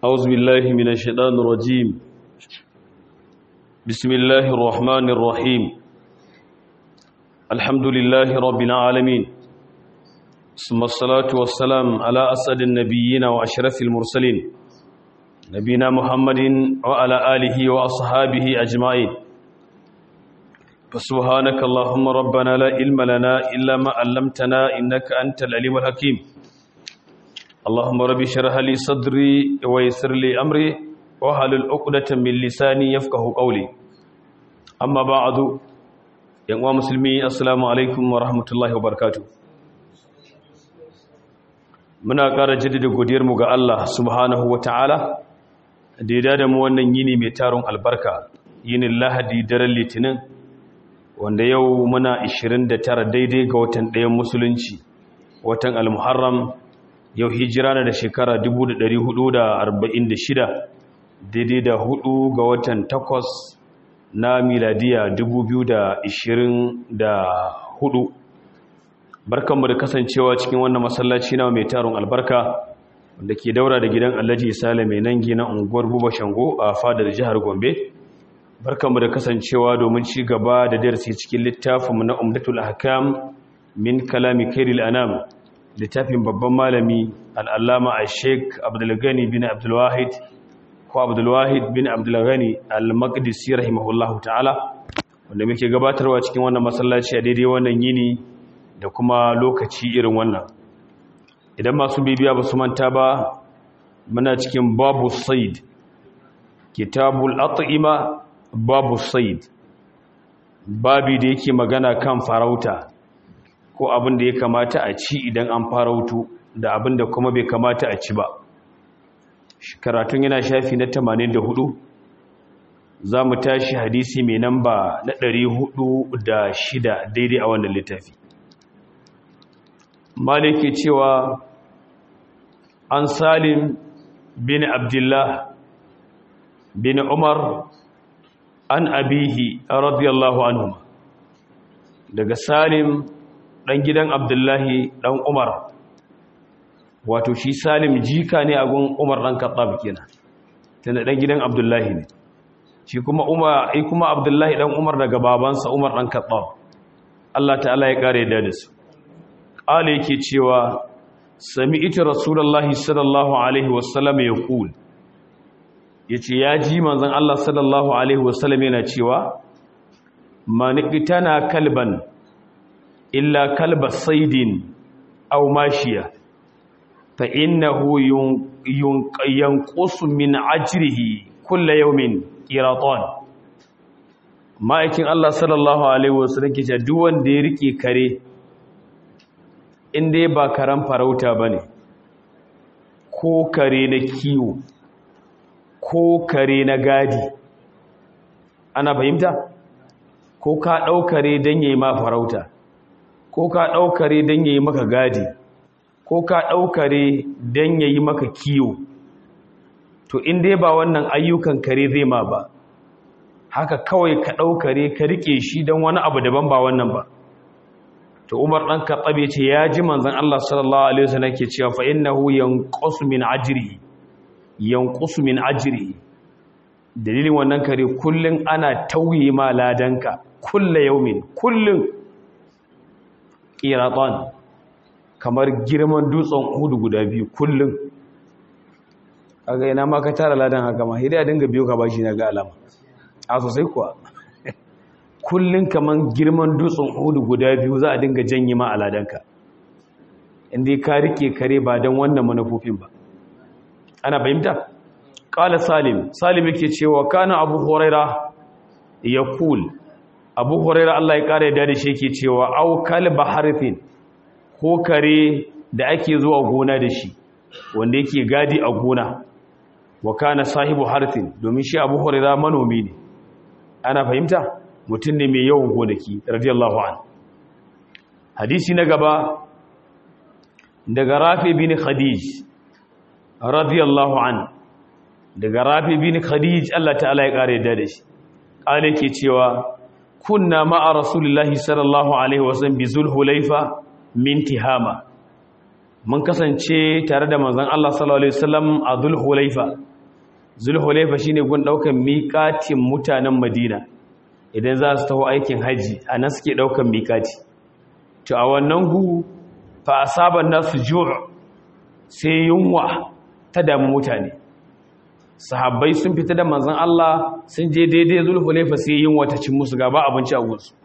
أعوذ بالله من الشيطان الرجيم بسم الله الرحمن الرحيم الحمد لله رب العالمين ثم الصلاة والسلام على أسعد النبيين وأشرف المرسلين نبينا محمد وعلى آله وأصحابه أجمعين فسبحانك اللهم ربنا لا علم لنا إلا ما علمتنا إنك أنت العليم الحكيم اللهم رب اشرح لي صدري ويسر لي امري واحلل عقدة من لساني يفقهوا قولي اما بعد يا مسلمي السلام عليكم ورحمه الله وبركاته muna ƙara jaddada godiyarmu ga Allah subhanahu wataala da ya da mu wannan yini mai taron albarka yinin Lahadi daren Litinin wanda yau muna 29 daidai ga watan ɗayan musulunci watan al-Muharram yau hijira na da shekara 1446 daidai da hudu ga watan takwas na miladiya 2024 barkanmu da kasancewa cikin wannan masallaci na mai taron albarka wanda ke daura da gidan alhaji isale mai nangi na unguwar buba shango a fadar jihar gombe barkanmu da kasancewa domin ci gaba da darasi cikin littafinmu na umdatul ahkam min kalami kairil anam littafin babban malami al'allama a sheik abdulgani bin abdulwahid ko abdulwahid bin abdulgani al-maqdisi rahimahullahu ta'ala wanda muke gabatarwa cikin wannan masallaci a daidai wannan yini da kuma lokaci irin wannan idan masu bibiya ba su manta ba muna cikin babu said kitabul at'ima babu said babi da yake magana kan farauta ko abin da ya kamata a ci idan an farautu da abin da kuma bai kamata a ci ba karatun yana shafi na 84 za mu tashi hadisi mai namba na 406 daidai a wannan littafi maliki cewa an salim bin abdullah bin umar an abihi radiyallahu anhu daga salim ɗan gidan abdullahi ɗan umar wato shi salim jika ne a gun umar ɗan katsab kenan tana ɗan gidan abdullahi ne shi kuma umar ai kuma abdullahi ɗan umar daga babansa umar ɗan katsab Allah ta'ala ya ƙare da su ƙala yake cewa sami ita rasulallahi sallallahu alaihi wasallam ya kul ya ce ya ji manzan Allah sallallahu alaihi wasallam yana cewa manikitana kalban illa kalba saidin aw mashiya fa innahu yanqusu min ajrihi kullu yawmin qiratan ma'aikin Allah sallallahu alaihi wasallam ke cewa duk wanda ya rike kare inda ba karan farauta bane ko kare na kiwo ko kare na gadi ana fahimta ko ka ɗaukare don yayi ma farauta ko ka ɗaukare don ya yi maka gadi ko ka ɗaukare don ya yi maka kiyo to in dai ba wannan ayyukan kare zai ma ba haka kawai ka ɗaukare ka riƙe shi don wani abu daban ba wannan ba to umar ɗan katsabe ce ya ji manzan Allah sallallahu alaihi wasallam ke cewa fa innahu yanqusu min ajrihi yanqusu min ajrihi dalilin wannan kare kullun ana tauye ma ladanka kullu yaumin kullun ƙiraɗon kamar girman dutsen hudu guda biyu kullum aga ina ma ka tara ladan haka ma hidaya dinga biyu ka bashi na ga alama a sosai kuwa kullum kamar girman dutsen hudu guda biyu za a dinga janye ma a ladanka inda ka rike kare ba don wannan manufofin ba ana fahimta ƙala salim salim yake cewa kana abu horaira ya kul abu huraira Allah ya kare da shi yake cewa au kalba harfin ko kare da ake zuwa gona da shi wanda yake gadi a gona wa kana sahibu harfin domin shi abu huraira manomi ne ana fahimta mutum ne mai yawan gonaki radiyallahu an hadisi na gaba daga rafi bin khadij radiyallahu an daga rafi bin khadij Allah ta'ala ya kare da shi kale ke cewa kunna ma'a rasulullahi sallallahu alaihi wasallam bi zulhulaifa min tihama mun kasance tare da manzon Allah sallallahu alaihi wasallam a zulhulaifa zulhulaifa shine gun daukan miƙatin mutanen madina idan za su taho aikin haji a nan suke daukan miƙati to a wannan gu fa asaban nasu ju' sai yunwa ta damu mutane sahabbai sun fita da manzon Allah sun je daidai zulhulaifa sai yunwa ta cin musu gaba abinci a gunsu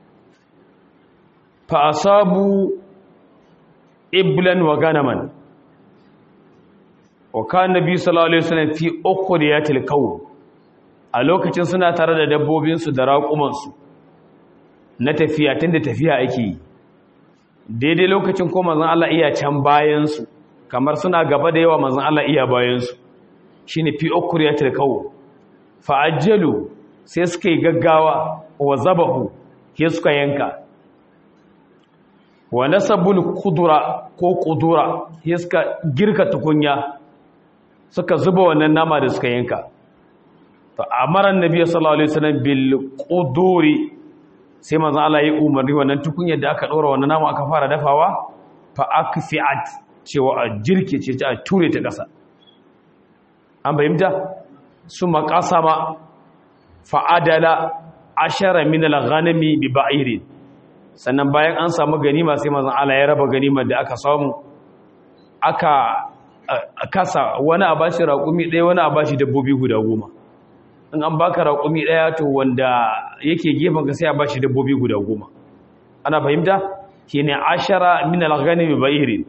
fa asabu iblan wa ganaman wa kan nabi sallallahu alaihi wasallam fi ukhriyatil qaw a lokacin suna tare da dabbobin su da raƙuman su na tafiya tunda tafiya ake yi daidai lokacin ko manzon Allah iya can bayan su kamar suna gaba da yawa manzon Allah iya bayan su shine fi ukhriyatil qaw fa ajjalu sai suka yi gaggawa wa zabahu sai suka yanka wa nasabul kudura ko kudura sai suka girka tukunya suka zuba wannan nama da suka yanka fa amara annabi sallallahu alaihi wasallam bil quduri sai manzon Allah ya umarni wannan tukunyar da aka dora wannan nama aka fara dafawa fa akfiat cewa a jirke ce a ture ta kasa an bayyana su maqasama fa adala ashara min al-ghanami bi ba'irin sannan bayan an samu ganima sai manzon Allah ya raba ganimar da aka samu aka kasa wani a bashi raƙumi ɗaya wani a bashi dabbobi guda goma in an baka raƙumi ɗaya to wanda yake gefen ka sai a bashi dabbobi guda goma ana fahimta shine ashara min al-ghanimi ba'irin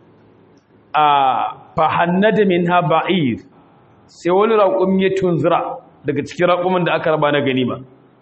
a fahannada minha ba'ir sai wani raƙumi ya tunzura daga cikin raƙumin da aka raba na ganima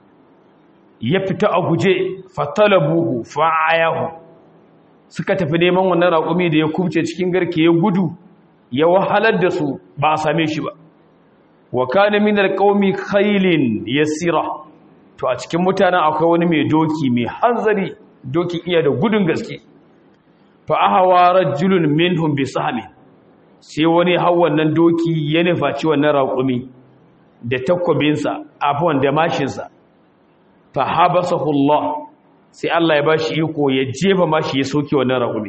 ya fita a guje fatalabuhu fa'ayahu suka tafi neman wannan raƙumi da ya kubce cikin garke ya gudu ya wahalar da su ba a same shi ba wa kana min alqaumi khailin yasira to a cikin mutanen akwai wani mai doki mai hanzari doki iya da gudun gaske fa ahawa rajulun minhum bi sahmi sai wani hawan nan doki ya nufaci wannan raƙumi da takwabinsa afwan da mashinsa fa habasahu Allah sai Allah ya bashi iko ya jefa mashi ya soke wannan raƙumi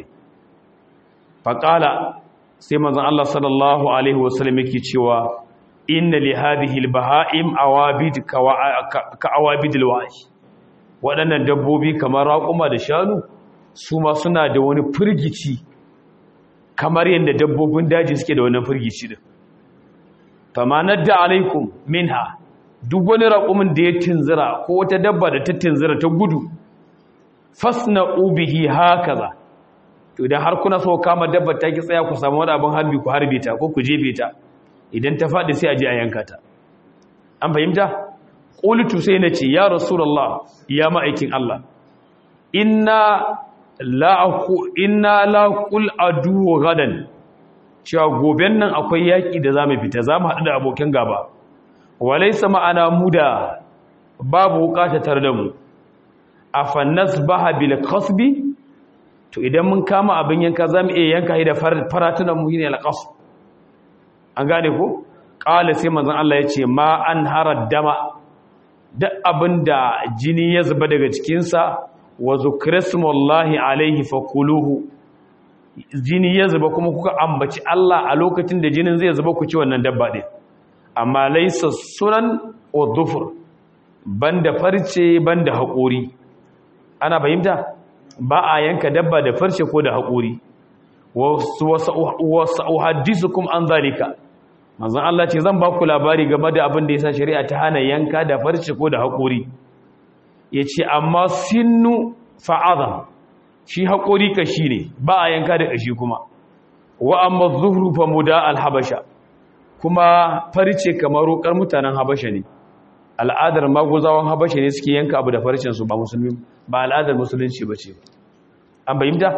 fa qala sai manzon Allah sallallahu alaihi wasallam yake cewa inna li hadhihi albaha'im awabid ka awabid alwahi waɗannan dabbobi kamar raƙuma da shanu su ma suna da wani firgici kamar yadda dabbobin daji suke da wannan firgici din famanar da alaikum minha duk wani raƙumin da ya tinzira ko wata dabba da ta tinzira ta gudu fasna ubihi hakaza to idan har kuna so kama dabba ta ki tsaya ku samu wani abin harbi ku harbe ta ko ku jefe ta idan ta faɗi sai a je a yanka ta an fahimta qultu sai nace ya rasulullah ya ma'aikin Allah inna la inna la qul adu gadan cewa goben nan akwai yaki da zamu fita zamu haɗu da abokan gaba walaysa ma'ana muda babu bukata tare da mu afannas baha bil qasbi to idan mun kama abin yanka zamu iya yanka shi da faratunan mu ne al qasb an gane ko qala sai manzon Allah yace ma an harad dama duk abinda jini ya zuba daga cikin sa wa zukrismullahi alaihi fakuluhu jini ya zuba kuma kuka ambaci Allah a lokacin da jinin zai zuba ku ci wannan dabba din amma laysa sunan wa dhufur banda farce banda haƙori ana fahimta ba a yanka dabba da farce ko da haƙori wasu uhaddisukum an zalika manzon Allah ce zan ba ku labari game da abin da yasa shari'a ta hana yanka da farce ko da haƙori yace amma sinnu fa'adha shi haƙori kashi ne ba a yanka da kashi kuma wa amma zuhru fa muda al-habasha kuma farce kamar roƙar mutanen habasha ne al'adar maguzawan habasha ne suke yanka abu da farcensu ba musulmi ba al'adar musulunci ba ce an bayyanta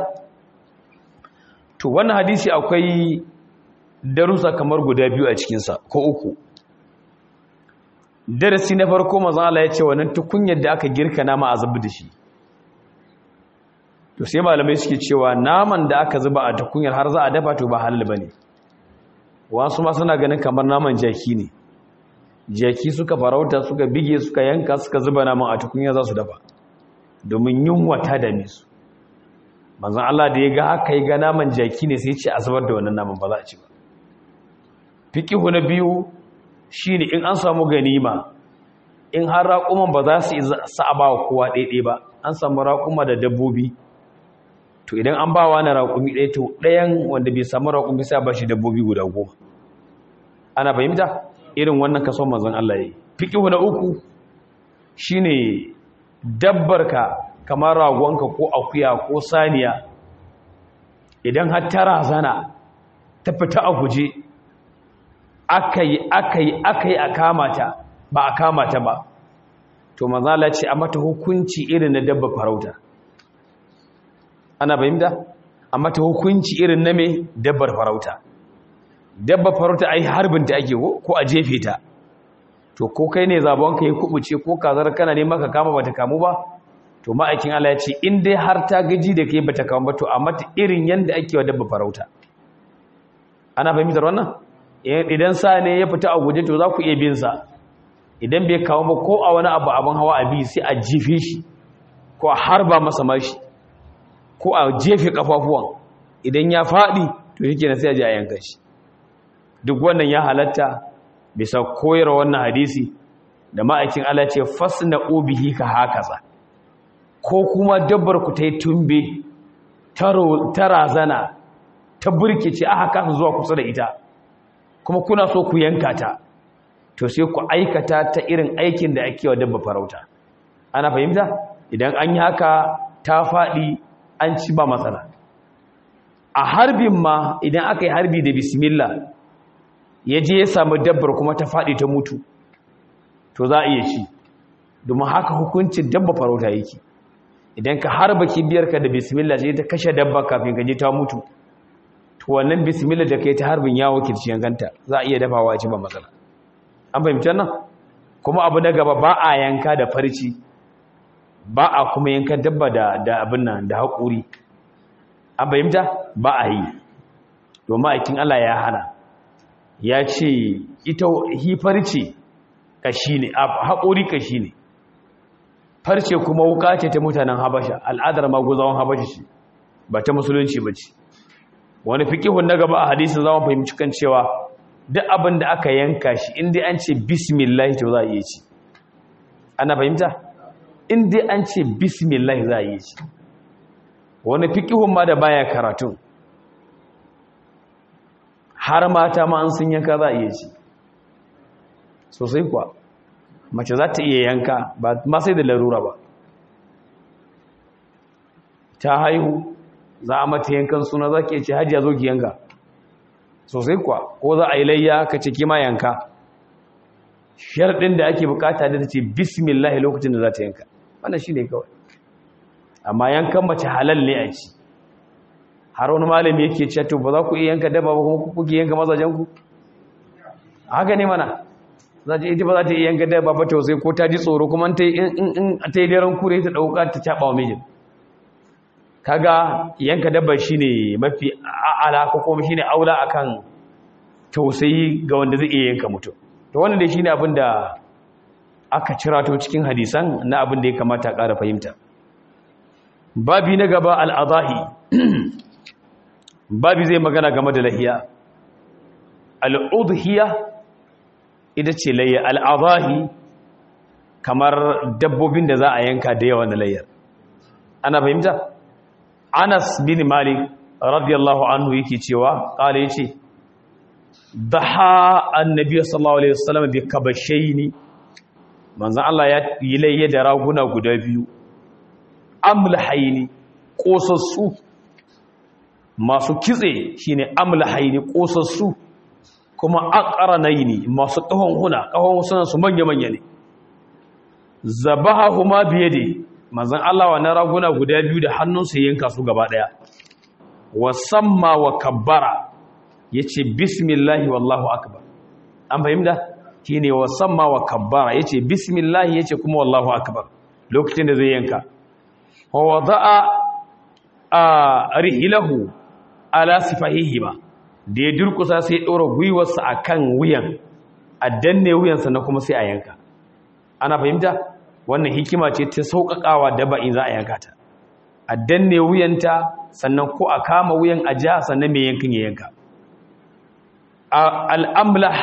to wannan hadisi akwai darussa kamar guda biyu a cikinsa ko uku darasi na farko mazan Allah ya ce wannan tukunyar da aka girka nama a zubi da shi to sai malamai suke cewa naman da aka zuba a tukunyar har za a dafa to ba halal bane wasu ma suna ganin kamar naman jaki ne jaki suka farauta suka bige suka yanka suka zuba naman a tukunya za su dafa domin yunwa ta dame su manzon Allah da ya ga haka ya ga naman jaki ne sai ce a zubar da wannan naman ba za a ci ba fiqihu na biyu shine in an samu ganima in har raƙuman ba za su sa'aba wa kowa ɗaiɗai ba an samu raƙuma da dabbobi to idan an ba wa na raƙumi ɗaya to ɗayan wanda bai samu raƙumi sai ba shi dabbobi guda goma ana fahimta irin wannan kaso manzon Allah ya yi fiƙihu na uku shine dabbarka kamar ragonka ko akuya ko saniya idan har ta razana ta fita a guje aka yi aka yi aka yi a kamata ba a kamata ba to mazala ce a mata hukunci irin na dabba farauta ana fahimta a mata hukunci irin na mai dabbar farauta dabba farauta ai harbin ta ake ko a jefe ta to ko kai ne zabon ka yi kubuce ko kazar kana ne maka kama bata kamu ba to ma'aikin Allah ya ce in dai har ta gaji da kai bata kamu ba to a mata irin yanda ake wa dabba farauta ana fahimtar wannan idan sa ne ya fita a guje to za ku iya bin sa idan bai kawo ba ko a wani abu abin hawa a bi sai a jife shi ko a harba masa mashi ko a jefe kafafuwan idan ya faɗi to shi kenan sai a je a yanka shi duk wannan ya halatta bisa koyar wannan hadisi da ma'aikin Allah ce fasna ubihi ka hakaza ko kuma dabbar ku ta yi tumbe ta razana ta burkice aka kasa zuwa kusa da ita kuma kuna so ku yanka ta to sai ku aikata ta irin aikin da ake wa dabba farauta ana fahimta idan an yi haka ta faɗi an ci ba matsala a harbin ma idan aka yi harbi da bismillah ya je ya samu dabbar kuma ta faɗi ta mutu to za a iya ci domin haka hukuncin dabba farauta yake idan ka harba kibiyarka da bismillah sai ta kashe dabba kafin ka je ta mutu to wannan bismillah da kai ta harbin ya wakilci yankanta za a iya dafawa a ci ba matsala an fahimci nan kuma abu na gaba ba a yanka da farci ba a kuma yanka dabba da da abin nan da haƙuri an fahimta ba a yi domin aikin Allah ya hana ya ce ita hi farce kashi ne haƙuri kashi ne farce kuma wuka ce ta mutanen habasha al'adar maguzawan habasha ce ba ta musulunci ba ce wani fikihun na gaba a hadisin zama fahimci kan cewa duk abin da aka yanka shi inda an ce bismillah to za a iya ci ana fahimta inda an ce bismillah za a iya ci wani fikihun ma da baya karatun har mata ma an sun yanka za a iya ci sosai kuwa mace za ta iya yanka ba ma sai da larura ba ta haihu za a mata yankan suna za ki ce hajiya zo ki yanka sosai kuwa ko za a yi layya ka ce kima yanka sharɗin da ake bukata da ta ce bismillah lokacin da za ta yanka wannan shi ne kawai amma yankan mace halal ne a ci har wani malami yake ce to ba za ku iya yanka daba ba kuma kuke yanka mazajenku haka ne mana za ta ita ba za ta iya yanka daba ba to sai ko ta ji tsoro kuma ta yi daren kure ta ɗauka ta caɓa wa mijin kaga yanka dabba shine mafi a'ala ko kuma shine aula akan tausayi ga wanda zai iya yanka mutum to wannan dai shine abin da aka cira to cikin hadisan na abin da ya kamata a ƙara fahimta babi na gaba al'adahi babi zai magana game da lahiya al'udhiya ita ce layya al'adahi kamar dabbobin da za a yanka da yawa na layyar ana fahimta Anas bin Malik radiyallahu anhu yake cewa kale yace daha annabi sallallahu alaihi wasallam bi kabashaini manzon Allah ya yi layya da raguna guda biyu amlahaini kosassu masu kitse shine amlahaini kosassu kuma aqranaini masu kahon huna kahon sunan su manya manya ne zabahuma biyadi manzan Allah wannan raguna guda biyu da hannunsa yanka su gaba daya wasamma wa kabbara yace bismillahi wallahu akbar an fahimta shine wasamma wa kabbara yace bismillahi yace kuma wallahu akbar lokacin da zai yanka wa wada'a a rihilahu ala sifahihima da ya durkusa sai ya dora gwiwarsa akan wuyan a danne wuyansa na kuma sai a yanka ana fahimta wannan hikima ce ta sauƙaƙawa daba in za a yanka ta a danne wuyanta sannan ko a kama wuyan a ja sannan mai yankin ya yanka al'amlah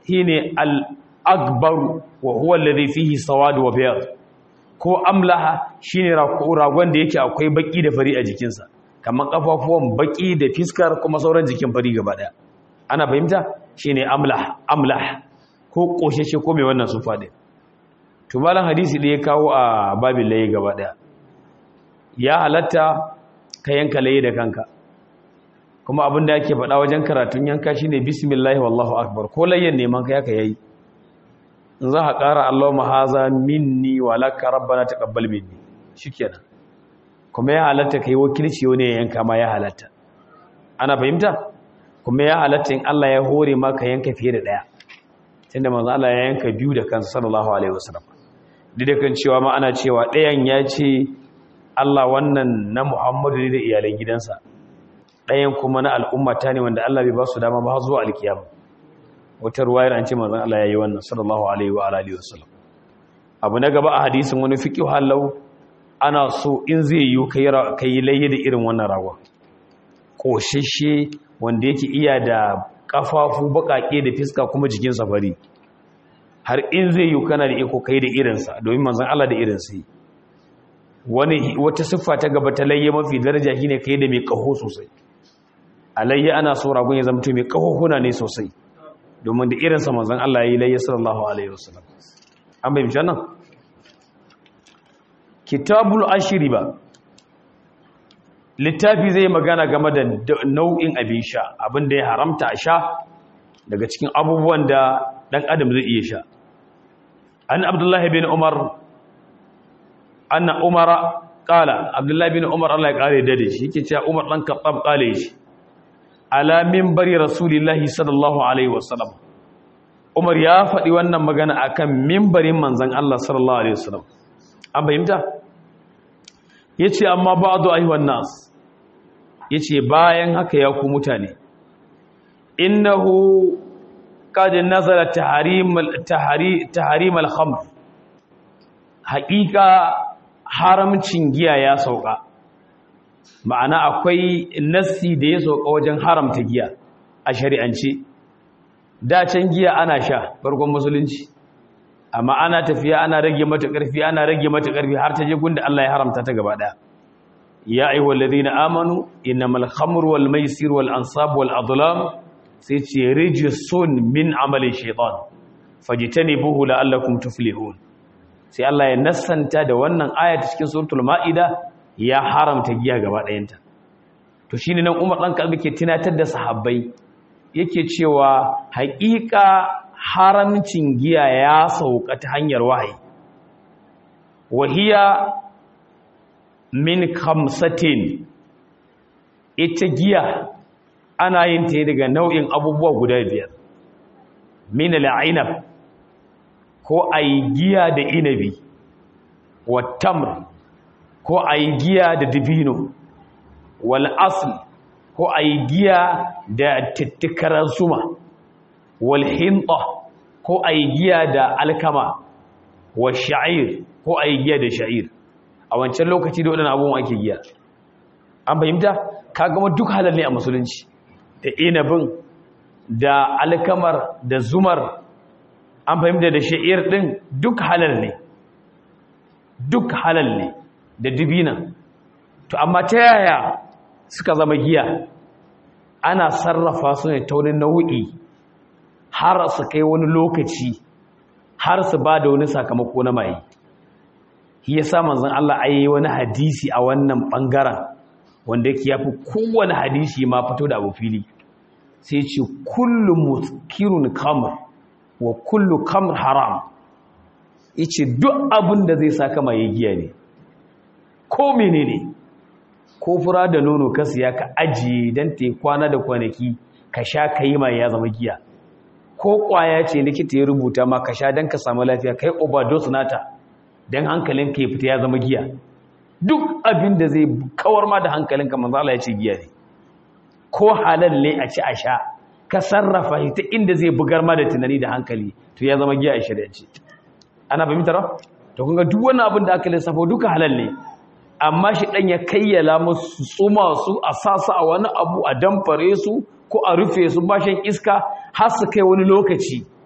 shine al-akbar wa huwa alladhi fihi sawad wa bayad ko amlaha shine ragon da yake akwai baki da fari a jikinsa kamar kafafuwan baki da fiskar kuma sauran jikin fari gaba daya ana fahimta shine amlah amlah ko kosheshe ko mai wannan sufa din to malan hadisi da ya kawo a babin laye gaba daya ya halatta ka yanka laye da kanka kuma abin da ake faɗa wajen karatun yanka shine bismillah wallahu akbar ko layyan neman ka yaka yayi in za ka ƙara Allahumma haza minni wa laka rabbana taqabbal minni shikenan kuma ya halatta kai wakilci wani ya yanka ma ya halatta ana fahimta kuma ya halatta in Allah ya hore maka yanka fiye da daya tunda manzo Allah ya yanka biyu da kansa sallallahu alaihi wasallam duk kan cewa ma ana cewa ɗayan ya ce Allah wannan na Muhammadu ne da iyalan gidansa ɗayan kuma na al'ummata ne wanda Allah bai ba su dama ba zuwa alkiyama wata ruwayar an ce manzon Allah ya yi wannan sallallahu alaihi wa alihi wasallam abu na gaba a hadisin wani fiqh halau ana so in zai yi kai kai laye da irin wannan rawa kosheshe wanda yake iya da kafafu bakake da fiska kuma jikin safari har in zai yi kana da iko kai da irinsa domin manzon Allah da irinsa wani wata siffa ta gaba ta layye mafi daraja shine kai da mai kaho sosai alayya ana so ragon ya zama mai kahohuna ne sosai domin da irinsa manzon Allah ya yi layya sallallahu alaihi wasallam an bayyana nan kitabul ashiri ba littafi zai magana game da nau'in abin sha abin da ya haramta a sha daga cikin abubuwan da dan adam zai iya sha an abdullahi bin umar anna umara qala abdullahi bin umar Allah ya kare da shi yake cewa umar dan kattab kale shi ala minbari rasulillahi sallallahu alaihi wasallam umar ya faɗi wannan magana akan minbarin manzon Allah sallallahu alaihi wasallam an bayyanta yace amma ba'du ayyuhan nas yace bayan haka ya ku mutane innahu qad nazala tahrim tahrim al-khamr haqiqa haramcin giya ya sauka ma'ana akwai nassi da ya sauka wajen haramta giya a shari'ance da can giya ana sha farkon musulunci amma ana tafiya ana rage mata ƙarfi ana rage mata ƙarfi har ta je gunda Allah ya haramta ta gaba ɗaya ya ayyuhal ladina amanu innamal khamru wal maisir wal ansab wal adlam sai ce rijsun min amali shaytan fajtanibuhu la'allakum tuflihun sai Allah ya nassanta da wannan aya ta cikin suratul maida ya haramta giya gaba ɗayanta to shine nan Umar dan Kalbi ke tunatar da sahabbai yake cewa haƙiƙa haramcin giya ya sauka ta hanyar wahayi wahiya min kamsatin ita giya ana yin ta daga nau'in abubuwa guda biyar min al'inab ko ayi giya da inabi wa tamr ko ayi giya da dibino wal asl ko ayi giya da tittikaran suma walhinta ko a yi giya da alkama wa sha'ir ko a yi giya da sha'ir a wancan lokaci da waɗanda abubuwan ake giya an fahimta ka gama duk halar ne a musulunci da inabin da alkamar da zumar an fahimta da sha'ir ɗin duk halar ne duk halal ne da dubinan to amma ta yaya suka zama giya ana sarrafa su ne ta wani nau'i har su kai wani lokaci har su ba da wani sakamako na mai shi ya sa manzan Allah a yi wani hadisi a wannan ɓangaren wanda yake ya fi kowane hadisi ma fito da abu fili sai ce kullum muskirun kamar wa kullu kamar haram yace duk abin da zai saka mai giya ne ko menene ko fura da nono ka siya ka ajiye don ta kwana da kwanaki ka sha ka yi mai ya zama giya ko kwaya ce likita ya rubuta ma ka sha don ka samu lafiya kai overdose nata don hankalin ka ya fita ya zama giya duk abin da zai kawar ma da hankalin ka manzo Allah ya ce giya ne ko halal ne a ci a sha ka sarrafa shi ta inda zai bugar ma da tunani da hankali to ya zama giya a shari'ance ana fahimtar to kun ga duk wani abin da aka lissafo duka halal ne amma shi dan ya kayyala musu tsuma su a sasa a wani abu a damfare su ko a rufe su bashin iska har su kai wani lokaci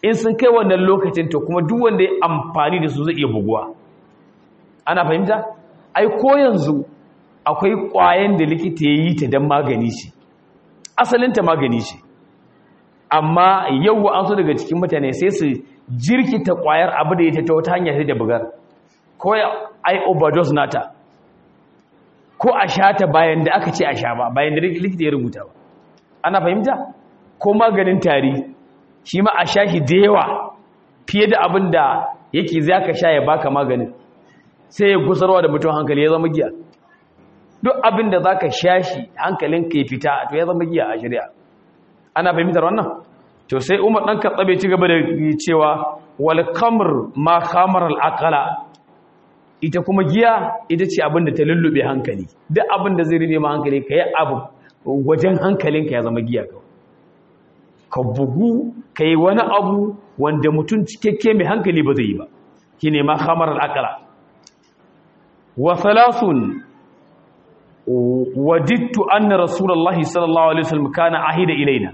in sun kai wannan lokacin to kuma duk wanda ya amfani da su zai iya buguwa ana fahimta ai ko yanzu akwai ƙwayan da likita ya yi ta don magani ce asalinta magani ce amma yau an so daga cikin mutane sai su jirkita ƙwayar abu da ya ta wata hanyar sai da bugar ko ya ai overdose nata ko a sha ta bayan da aka ce a sha ba bayan da likita ya rubuta ba ana fahimta ko maganin tari shi ma a sha shi da yawa fiye da abin da yake za ka sha ya baka maganin sai ya gusarwa da mutum hankali ya zama giya duk abin da za ka sha shi hankalin ka ya fita to ya zama giya a shari'a ana fahimtar wannan to sai umar ɗan katsabe ci gaba da cewa wal kamar ma kamar al'akala ita kuma giya ita ce abin da ta lullube hankali duk abin da zai rube ma hankali ka yi abu wajen hankalinka ya zama giya kawai ka bugu ka yi wani abu wanda mutum cikakke mai hankali ba zai yi ba shi ne ma kamar al'akala wa salasun wadittu anna rasulullahi sallallahu alaihi wasallam kana ahida ilaina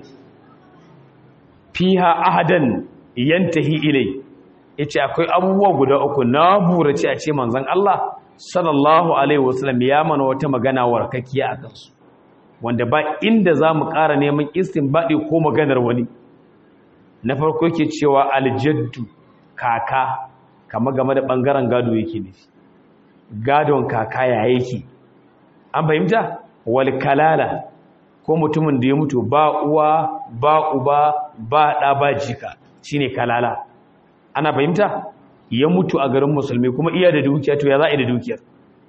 fiha ahadan yantahi ilai yace akwai abubuwa guda uku na burace a ce manzon Allah sallallahu alaihi wasallam ya mana wata magana warkakiya a kansu wanda ba inda zamu ƙara neman istinbadi ko maganar wani na farko yake cewa aljaddu kaka kama game da bangaren gado yake ne gadon kaka ya yake an fahimta wal kalala ko mutumin da ya mutu ba uwa ba uba ba ɗa ba jika shine kalala ana fahimta ya mutu a garin musulmi kuma iya da dukiya to ya za a yi da dukiyar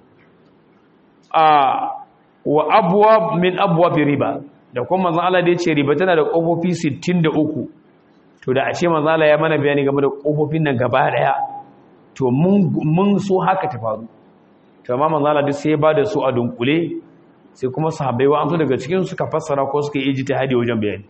a wa abuwa min abuwa fi riba da kuma manzan Allah da ya ce riba tana da ƙofofi 63 to da a ce manzan Allah ya mana bayani game da ƙofofin nan gaba ɗaya to mun so haka ta faru to amma manzan Allah duk sai ya ba da su a dunkule sai kuma sahabbai wa an so daga cikin suka fassara ko suka yi ijtihadi wajen bayani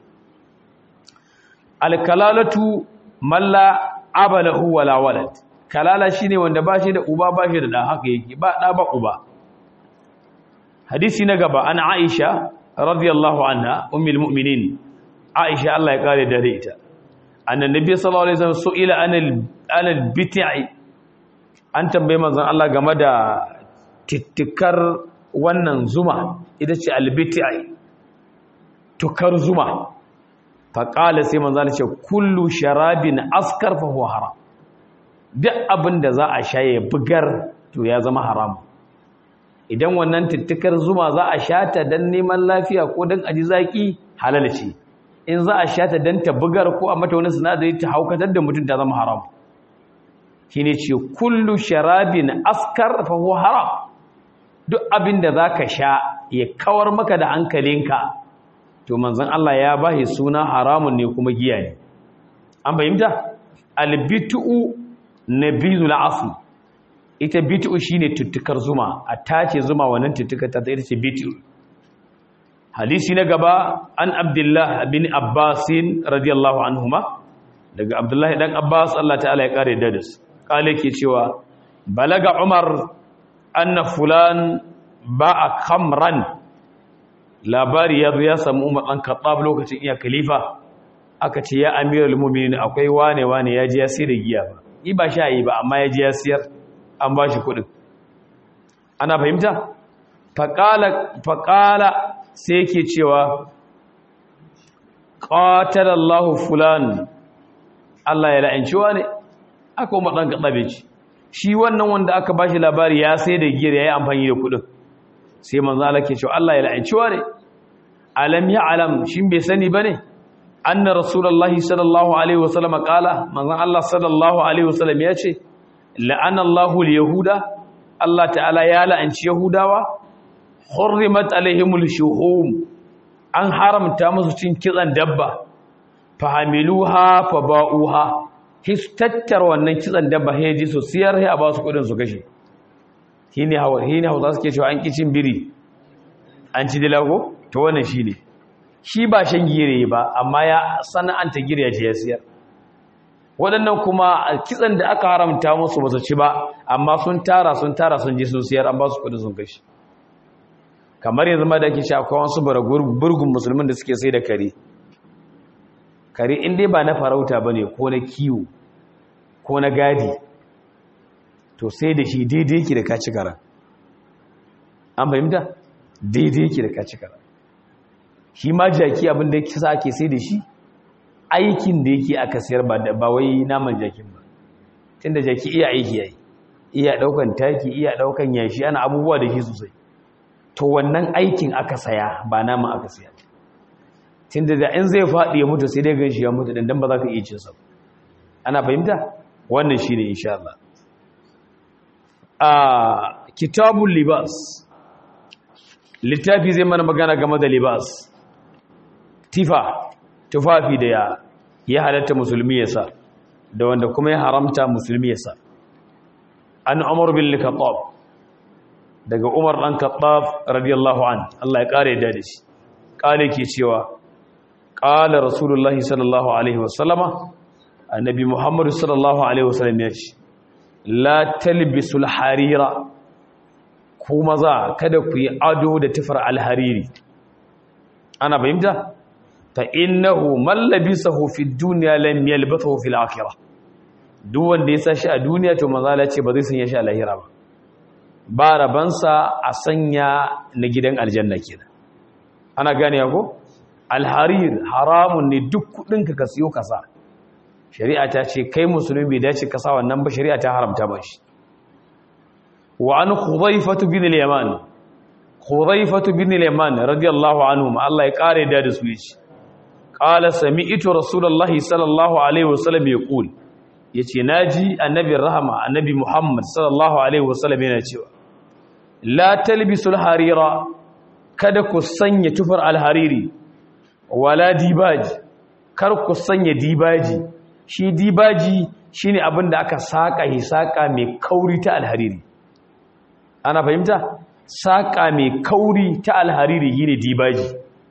alkalalatu malla abalahu wala walad kalala shine wanda ba shi da uba ba shi da da haka yake ba da ba uba hadisi na gaba an Aisha radiyallahu anha ummul mu'minin Aisha Allah ya kare dare ita annan nabi sallallahu alaihi wasallam su'ila anil anil bit'i an tambaye manzon Allah game da tittikar wannan zuma ita ce albit'i tukar zuma faƙala sai manzana ce kullu sharabin askar fa huwa haram duk abin da za a sha ya bugar to ya zama haram idan wannan tittikar zuma za a sha ta don neman lafiya ko don aji zaki halal ce in za a sha ta don ta bugar ko a mata wani sinadari ta haukatar da mutum ta zama haram shi ne ce kullu sharabin askar fa huwa haram duk abin da za ka sha ya kawar maka da hankalinka to manzon Allah ya bashi suna haramun ne kuma giya ne an fahimta albitu nabizul asl ita bitu shine tuttukar zuma a tace zuma wannan tuttukar ta ita ce bitu hadisi na gaba an abdullah bin abbas radiyallahu anhuma daga abdullahi dan abbas Allah ta'ala ya kare da su kale ke cewa balaga umar anna fulan ba'a khamran labari ya zo ya samu umar ɗan kaɓab lokacin iya khalifa aka ce ya amiral muminin akwai wane wane ya ji ya sayar da giya ba yi ba sha yi ba amma ya ji ya siyar an ba shi kuɗin ana fahimta faƙala sai yake cewa ƙatalallahu fulan Allah ya la'anci ne aka umar ɗan kaɓabe ci shi wannan wanda aka ba shi labari ya sai da giyar ya yi amfani da kuɗin sai manzo Allah ke cewa Allah ya la'anci ne alam ya alam shin bai sani bane anna rasulullahi sallallahu alaihi wasallam qala manzo Allah sallallahu alaihi wasallam ya ce la'ana Allahu al-yahuda Allah ta'ala ya la'anci yahudawa hurrimat alaihimul shuhum an haramta musu cin kitsan dabba fahamiluha faba'uha his tattar wannan kitsan dabba heji su siyar sai a ba su kudin su kashe shine hawa shine hausa suke cewa an kicin biri an ci dilago to wannan shine shi ba shan gire ba amma ya sana'anta gire ya ce ya siyar waɗannan kuma kitsan da aka haramta musu ba su ci ba amma sun tara sun tara sun ji sun siyar an ba su kudin sun kashi kamar yanzu ma da ake sha akwai wasu burgun musulmin da suke sai da kare kare in dai ba na farauta ba ne ko na kiwo ko na gadi to sai da shi daidai yake da kaci kara an fahimta daidai yake da kaci kara shi ma jaki abin da yake sa ake sai da shi aikin da yake aka sayar ba wai naman jakin ba tun da jaki iya aiki yayi iya daukan taki iya daukan yashi ana abubuwa da shi sosai to wannan aikin aka saya ba naman aka saya tun da in zai faɗi ya mutu sai dai gan shi ya mutu dan ba za ka iya cin sa ana fahimta wannan shine insha Allah a kitabul libas littafi zai mana magana game da libas tifa tufafi da ya ya halatta musulmi ya sa da wanda kuma ya haramta musulmi ya sa an umar bin khattab daga umar dan khattab radiyallahu an Allah ya kare da shi kale ke cewa qala rasulullahi sallallahu alaihi wasallama annabi muhammad sallallahu alaihi wasallam ya ce la talbisul harira ku maza kada ku yi ado da tufar alhariri ana fahimta fa innahu man labisahu fi dunya lam yalbathu fil akhirah duk wanda ya sashi a duniya to manzala ce ba zai sanya shi a lahira ba ba rabansa a sanya na gidan aljanna kenan ana gane ko alharir haramun ne duk kudin ka siyo kasa shari'a ta ce kai musulmi bai dace kasa wannan ba shari'a ta haramta ba shi wa an khudhaifatu bin al-yaman khudhaifatu bin al-yaman radiyallahu anhu Allah ya kare da da su yace qala sami'tu rasulullahi sallallahu alaihi wasallam yaqul yace naji annabi rahama annabi muhammad sallallahu alaihi wasallam yana cewa la talbisul harira kada ku sanya tufar alhariri wala dibaji kar ku sanya dibaji shi dibaji shine abin da aka saka hisaka mai kauri ta alhariri ana fahimta saka mai kauri ta alhariri shine dibaji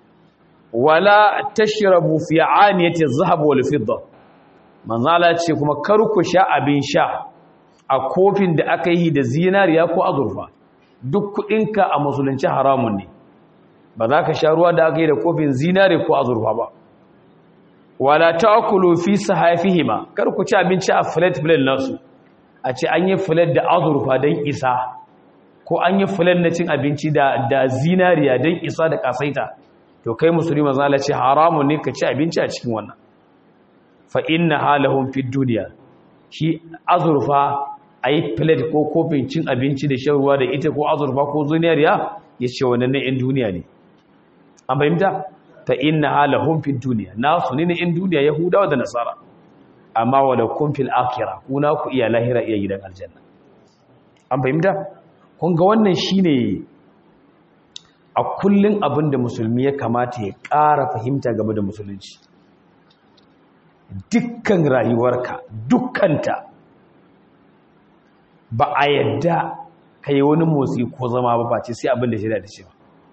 wala tashrabu fi aniyati adh-dhahab wal fidda manzala ce kuma kar ku sha abin sha a kofin da aka yi da zinariya ko azurfa duk kudinka a musulunci haramun ne ba za ka sha ruwa da aka yi da kofin zinari ko azurfa ba wala ta'kulu fi sahafihima kar ku ci abinci a flat plate nasu a ce an yi flat da azurfa don isa ko an yi flat na cin abinci da da zinariya don isa da kasaita to kai musulmi manzala ce haramun ne ka ci abinci a cikin wannan fa inna halahum fid dunya shi azurfa ayi plate ko kofin cin abinci da shan ruwa da ita ko azurfa ko zinariya yace wannan ne in duniya ne an fahimta fa inna halahum fid dunya nasu ne in duniya yahudawa da nasara amma wala kun fil akhirah kuna ku iya lahira iya gidan aljanna an fahimta kun ga wannan shine a kullun abinda musulmi ya kamata ya ƙara fahimta game da musulunci dukkan rayuwarka dukkanta ba a yadda ka yi wani motsi ko zama ba face sai abin da shi da ce ba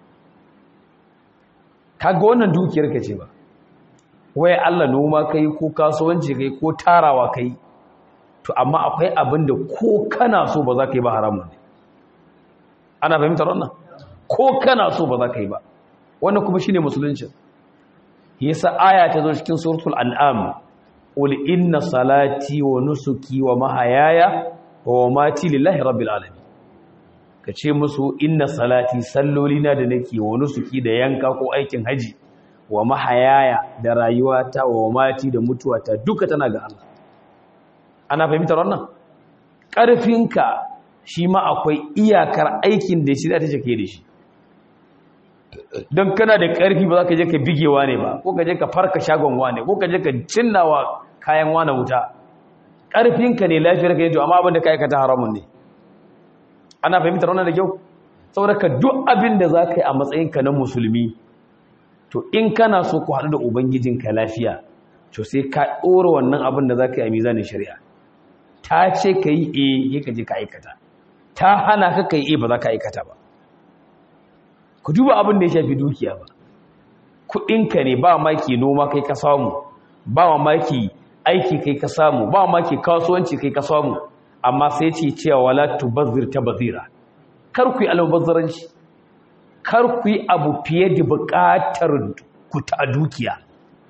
ka ga wannan dukiyar ka ce ba waya Allah noma kai ko kasuwanci kai ko tarawa kai to amma akwai abin da ko kana so ba za ka yi ba haramun ne ana fahimtar wannan ko kana so ba za ka yi ba wannan kuma shine musulunci yasa aya ta zo cikin suratul an'am qul inna salati wa nusuki wa mahayaya wa mamati lillahi rabbil alamin kace musu inna salati sallolina da nake wa nusuki da yanka ko aikin haji wa mahayaya da rayuwata wa mamati da mutuwata duka tana ga Allah ana fahimtar wannan ƙarfinka shi ma akwai iyakar aikin da shi za ta ke da shi don kana da ƙarfi ba za ka je ka bigewa ne ba ko ka je ka farka shagon wane ko ka je ka cinnawa kayan wane wuta ƙarfinka ne lafiyar ka yi to amma abin da ka aikata haramun ne ana fahimtar wannan da kyau saboda ka duk abin da za ka yi a matsayinka na musulmi to in kana so ku haɗu da ubangijinka lafiya to sai ka ɗora wannan abin da za ka yi a mizanin shari'a ta ce ka yi e ka je ka aikata ta hana ka ka yi e ba za ka aikata ba ku duba abin da ya shafi dukiya ba kuɗinka ne ba maki noma kai ka samu ba maki aiki kai ka samu ba maki kasuwanci kai ka samu amma sai ce cewa wala tubazzir ta bazira kar ku yi almubazzaranci kar ku yi abu fiye da buƙatar ku ta dukiya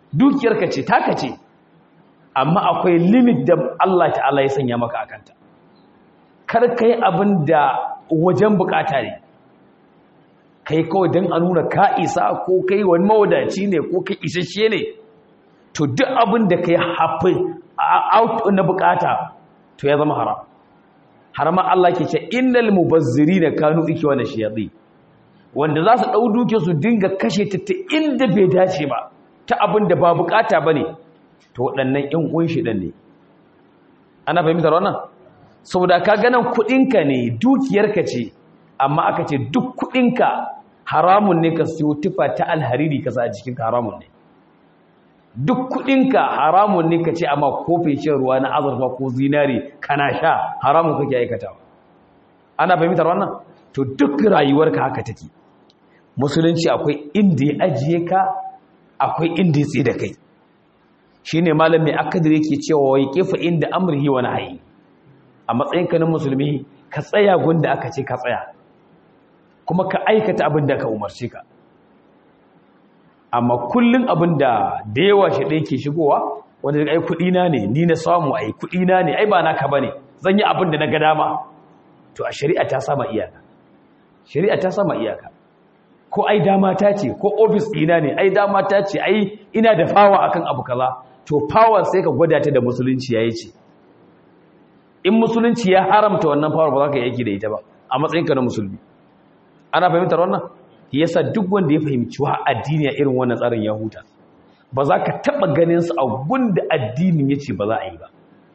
dukiyarka ce taka ce amma akwai limit da Allah ta'ala ya sanya maka akanta kar kai abin da wajen bukata ne kai kawai don a nuna ka isa ko kai wani mawadaci ne ko kai isasshe ne to duk abin da kai hafi out na bukata to ya zama haram harama Allah ke ce innal mubazzirina kanu ikwana shayadi wanda za su dau duke su dinga kashe ta ta inda bai dace ba ta abin da ba bukata bane to waɗannan ƴan uwan shi dan ne ana fahimtar wannan saboda ka ganan kuɗinka ne dukiyarka ce amma aka ce duk kuɗinka haramun ne ka siyo tufa ta alhariri ka sa a jikinka haramun ne duk kudinka haramun ne ka ce amma kofin shan ruwa na azurfa ko zinari kana sha haramun kake aikatawa ana fahimtar wannan to duk rayuwarka haka take musulunci akwai inda ya ajiye ka akwai inda ya tsaye da kai shine malam mai akadir yake cewa wai kifa inda amrihi wa nahyi a matsayinka na musulmi ka tsaya gunda aka ce ka tsaya kuma ka aikata abin da ka umarce ka amma kullum abin da da yawa shi ɗaya ke shigowa wanda daga ai kuɗina ne ni na samu ai kuɗina ne ai ba naka ba ne zan yi abin da na ga dama to a shari'a ta sama iyaka shari'a ta sama iyaka ko ai dama ta ce ko ofis ɗina ne ai dama ta ce ai ina da fawa akan abu kaza to fawa sai ka gwada ta da musulunci ya yi ce in musulunci ya haramta wannan fawar ba za ka yi aiki da ita ba a matsayinka na musulmi ana fahimtar wannan yasa duk wanda ya fahimci wa addini a irin wannan tsarin ya huta ba za ka taɓa ganin su a gunda addinin ya ce ba za a yi ba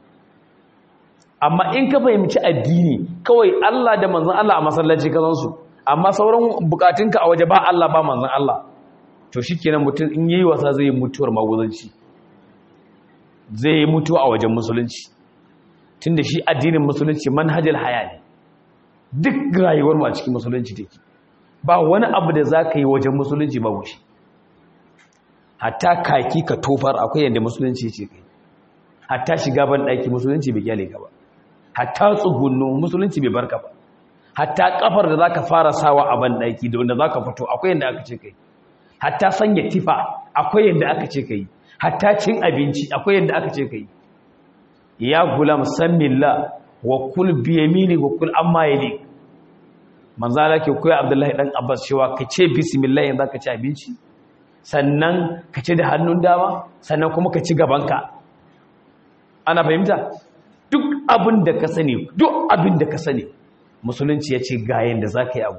amma in ka fahimci addini kawai Allah da manzan Allah a masallaci ka san su amma sauran bukatunka a waje ba Allah ba manzan Allah to shikenan mutum in yayi wasa zai yi mutuwar maguzanci zai yi mutuwa a wajen musulunci tunda shi addinin musulunci manhajul haya ne duk rayuwar mu a cikin musulunci take ba wani abu da za ka yi wajen musulunci ba wuce hatta kaki ka tofar akwai yadda musulunci ce kai hatta shiga ban ɗaki musulunci bai kyale ka ba hatta tsugunnu musulunci bai barka ba hatta kafar da za ka fara sawa a ban ɗaki da wanda za ka fito akwai yadda aka ce kai hatta sanya tifa akwai yadda aka ce kai hatta cin abinci akwai yadda aka ce kai ya gulam sammillah wa kul biyamini wa kul amma yalik manzala ke koya abdullahi dan abbas cewa ka ce bismillah yanzu ka ci abinci sannan ka ci da hannun dama sannan kuma ka ci gabanka ana fahimta duk abin da ka sani duk abin da ka sani musulunci ya ce gayen da za ka yi abu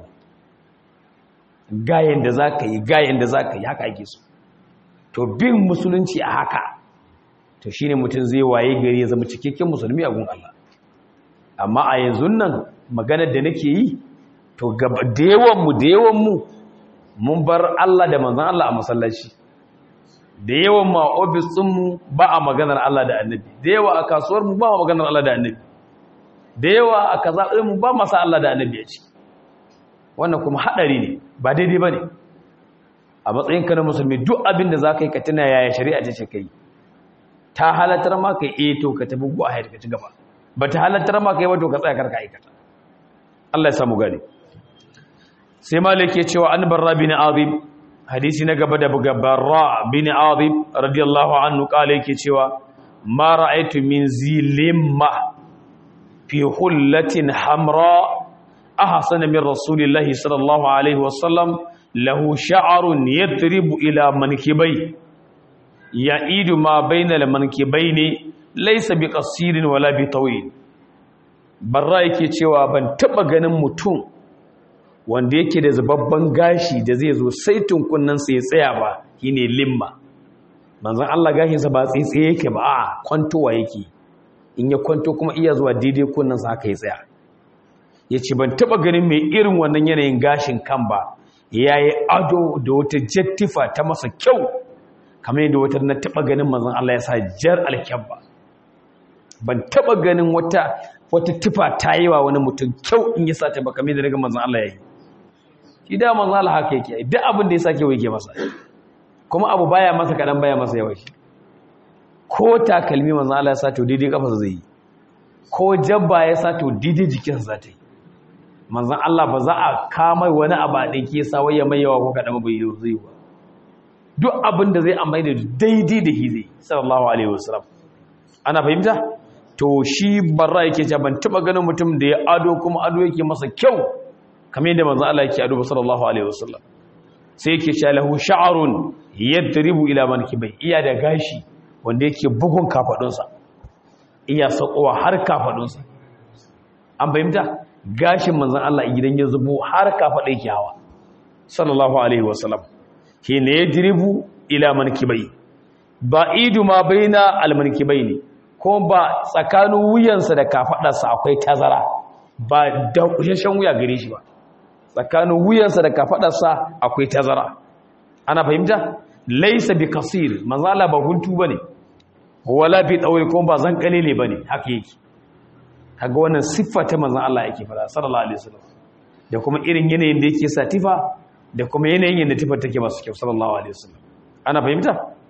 gayen da za ka yi gayen da za ka yi haka ake so to bin musulunci a haka to shine mutum zai waye gari ya zama cikakken musulmi a gun Allah amma a yanzu nan maganar da nake yi to da yawanmu da yawanmu mun bar Allah da manzan Allah a masallaci da yawan ma ofis ɗinmu ba a maganar Allah da annabi da yawa a kasuwarmu ba a maganar Allah da annabi da yawa a kaza ɗinmu ba masa Allah da annabi ya ce wannan kuma haɗari ne ba daidai ba ne a matsayinka na musulmi duk abin da za ka yi ka tuna yaya shari'a ce ce ka yi ta halattar ma ka yi to ka tafi guwa hayar ka ci gaba ba ta halattar ma ka yi ba to ka tsaya karka aikata Allah ya samu gani sai malik ya cewa an barra bin azib hadisi na gaba da barra bin azib radiyallahu anhu kala yake cewa ma ra'aytu min zilimma fi hullatin hamra ahsana min rasulillahi sallallahu alaihi wasallam lahu sha'run yadribu ila mankibai ya'idu ma bainal mankibaini laysa biqasirin wala bitawil barra yake cewa ban taba ganin mutum wanda yake da zababban gashi da zai zo sai tunkunnansa ya tsaya ba shine limma manzon Allah gashinsa ba tsaye yake ba a kwantowa yake in ya kwanto kuma iya zuwa daidai kunnansa haka ya tsaya yace ban taba ganin mai irin wannan yanayin gashin kan ba yayi ado da wata jattifa ta masa kyau kamar yadda wata na taba ganin manzon Allah ya sa jar alkyabba ban taba ganin wata wata tufa ta yi wa wani mutum kyau in ya sa ta ba kamar yadda daga manzon Allah ya yi shi da manzon Allah haka yake duk abin da ya sake wai ke masa kuma abu baya masa kadan baya masa yawa shi ko takalmi manzon Allah ya sa to daidai kafa zai yi ko jabba ya sa to daidai jikinsa za ta yi manzon Allah ba za a kama wani abu a ɗinke sa wai ya mai yawa ko kaɗan bai yi zai ba duk abin da zai amfani da daidai da hizi sallallahu alaihi wasallam ana fahimta to shi barra yake cewa ban taba ganin mutum da ya ado kuma ado yake masa kyau kamar yadda manzo Allah yake ado sallallahu alaihi wasallam sai yake cewa lahu sha'run yadribu ila mankibai iya da gashi wanda yake bugun kafadunsa iya sakowa har kafadunsa an fahimta gashin manzon Allah idan ya zubo har kafada yake hawa sallallahu alaihi wasallam hina yadribu ila mankibai ba'idu ma baina almankibaini ko ba tsakanin wuyansa da kafadarsa akwai tazara ba da kushashen wuya gare shi ba tsakanin wuyansa da kafadarsa akwai tazara ana fahimta laisa bi kasir manzo Allah ba guntu bane wala bi dawil ko ba zan kalile bane haka yake kaga wannan siffa ta manzo Allah yake fara sallallahu alaihi wasallam da kuma irin yanayin da yake satifa da kuma yanayin yadda tifar take masu kyau sallallahu alaihi wasallam ana fahimta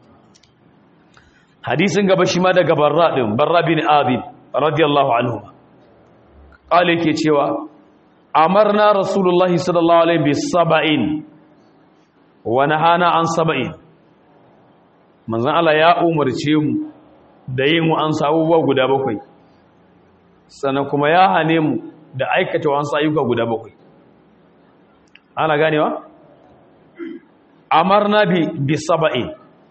hadisin gaba shi ma daga barra din barra bin azib radiyallahu anhu qala yake cewa amarna rasulullahi sallallahu alaihi bi sab'in wa nahana an sab'in manzon Allah ya umarce mu da yin an abubuwa guda bakwai sannan kuma ya hane mu da aikata wasu ayyuka guda bakwai ana ganewa amarna bi bi sab'in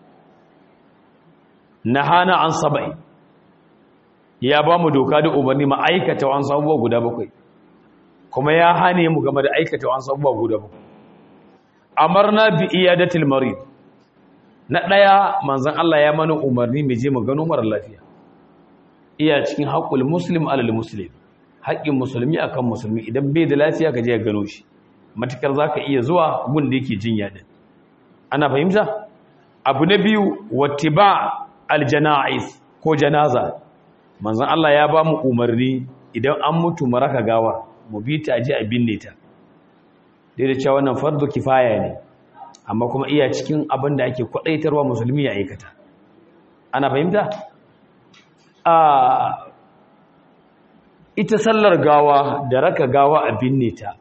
nahana an sab'in ya ba mu doka da umarni ma aikata wasu abubuwa guda bakwai kuma ya hane mu game da aikata wasu abubuwa guda bakwai amarna bi iyadatil marid na daya manzon Allah ya mana umarni mu je mu gano mara lafiya iya cikin haqqul muslim alal muslim haƙƙin musulmi akan musulmi idan bai da lafiya ka je ka gano shi matukar zaka iya zuwa gun da yake jinya din ana fahimta abu na biyu wattiba aljanaiz ko janaza manzon Allah ya ba mu umarni idan an mutu mu raka gawa mu bi ta je a binne ta dai da cewa wannan fardu kifaya ne amma kuma iya cikin abin da ake kwadaitarwa musulmi ya aikata ana fahimta a ita sallar gawa da raka gawa a binne ta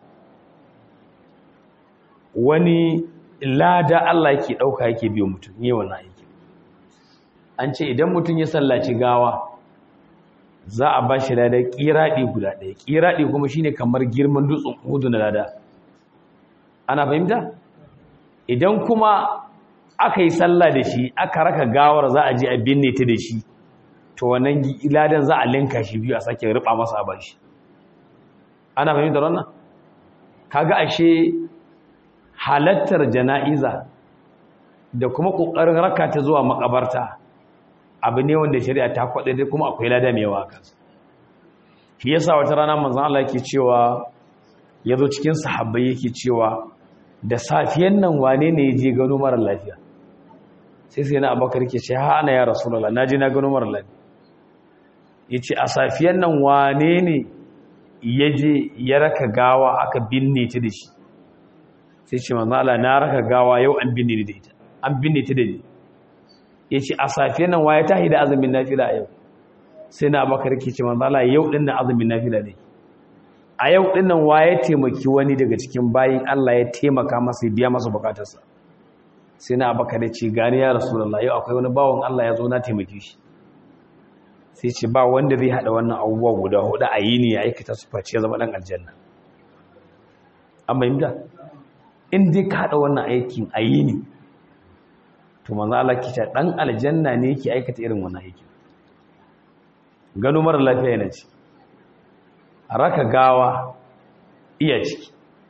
wani lada Allah yake dauka yake biyo mutum ne wannan aiki an ce idan mutum ya sallaci gawa za a ba shi lada kiradi guda ɗaya kiradi kuma shine kamar girman dutsen hudu na lada ana fahimta idan kuma aka yi sallah da shi aka raka gawar za a je a binne ta da shi to wannan ladan za a linka shi biyu a sake riba masa a bashi ana fahimtar wannan kaga ashe halattar jana'iza da kuma kokarin raka ta zuwa makabarta abu ne wanda shari'a ta kwade dai kuma akwai lada mai yawa kansa shi yasa wata rana manzon Allah yake cewa yazo cikin sahabbai yake cewa da safiyan nan wane ne ya je gano mara lafiya sai sai na abakar ke ce ha ana ya rasulallah na je na gano mara lafiya ya ce a safiyan nan wane ne ya je ya raka gawa aka binne ta da shi sai ce manzala na raka gawa yau an binne da ita an binne ta da ni ya ce a safiyan nan waye ta da azumin nafila yau sai na abakar ke ce manzala yau din nan azumin nafila ne a yau din nan waye taimaki wani daga cikin bayin Allah ya taimaka masa ya biya masa bukatarsa sai na abakar ya ce gani ya rasulullah yau akwai wani bawon Allah ya zo na taimake shi sai ce ba wanda zai hada wannan abubuwa guda hudu a yi ne ya aikata su face zama dan aljanna an bayyana in dai ka hada wannan aikin a yi ne to manzo Allah ki ce dan aljanna ne yake aikata irin wannan aikin gano mara lafiya yana ci raka gawa iya ciki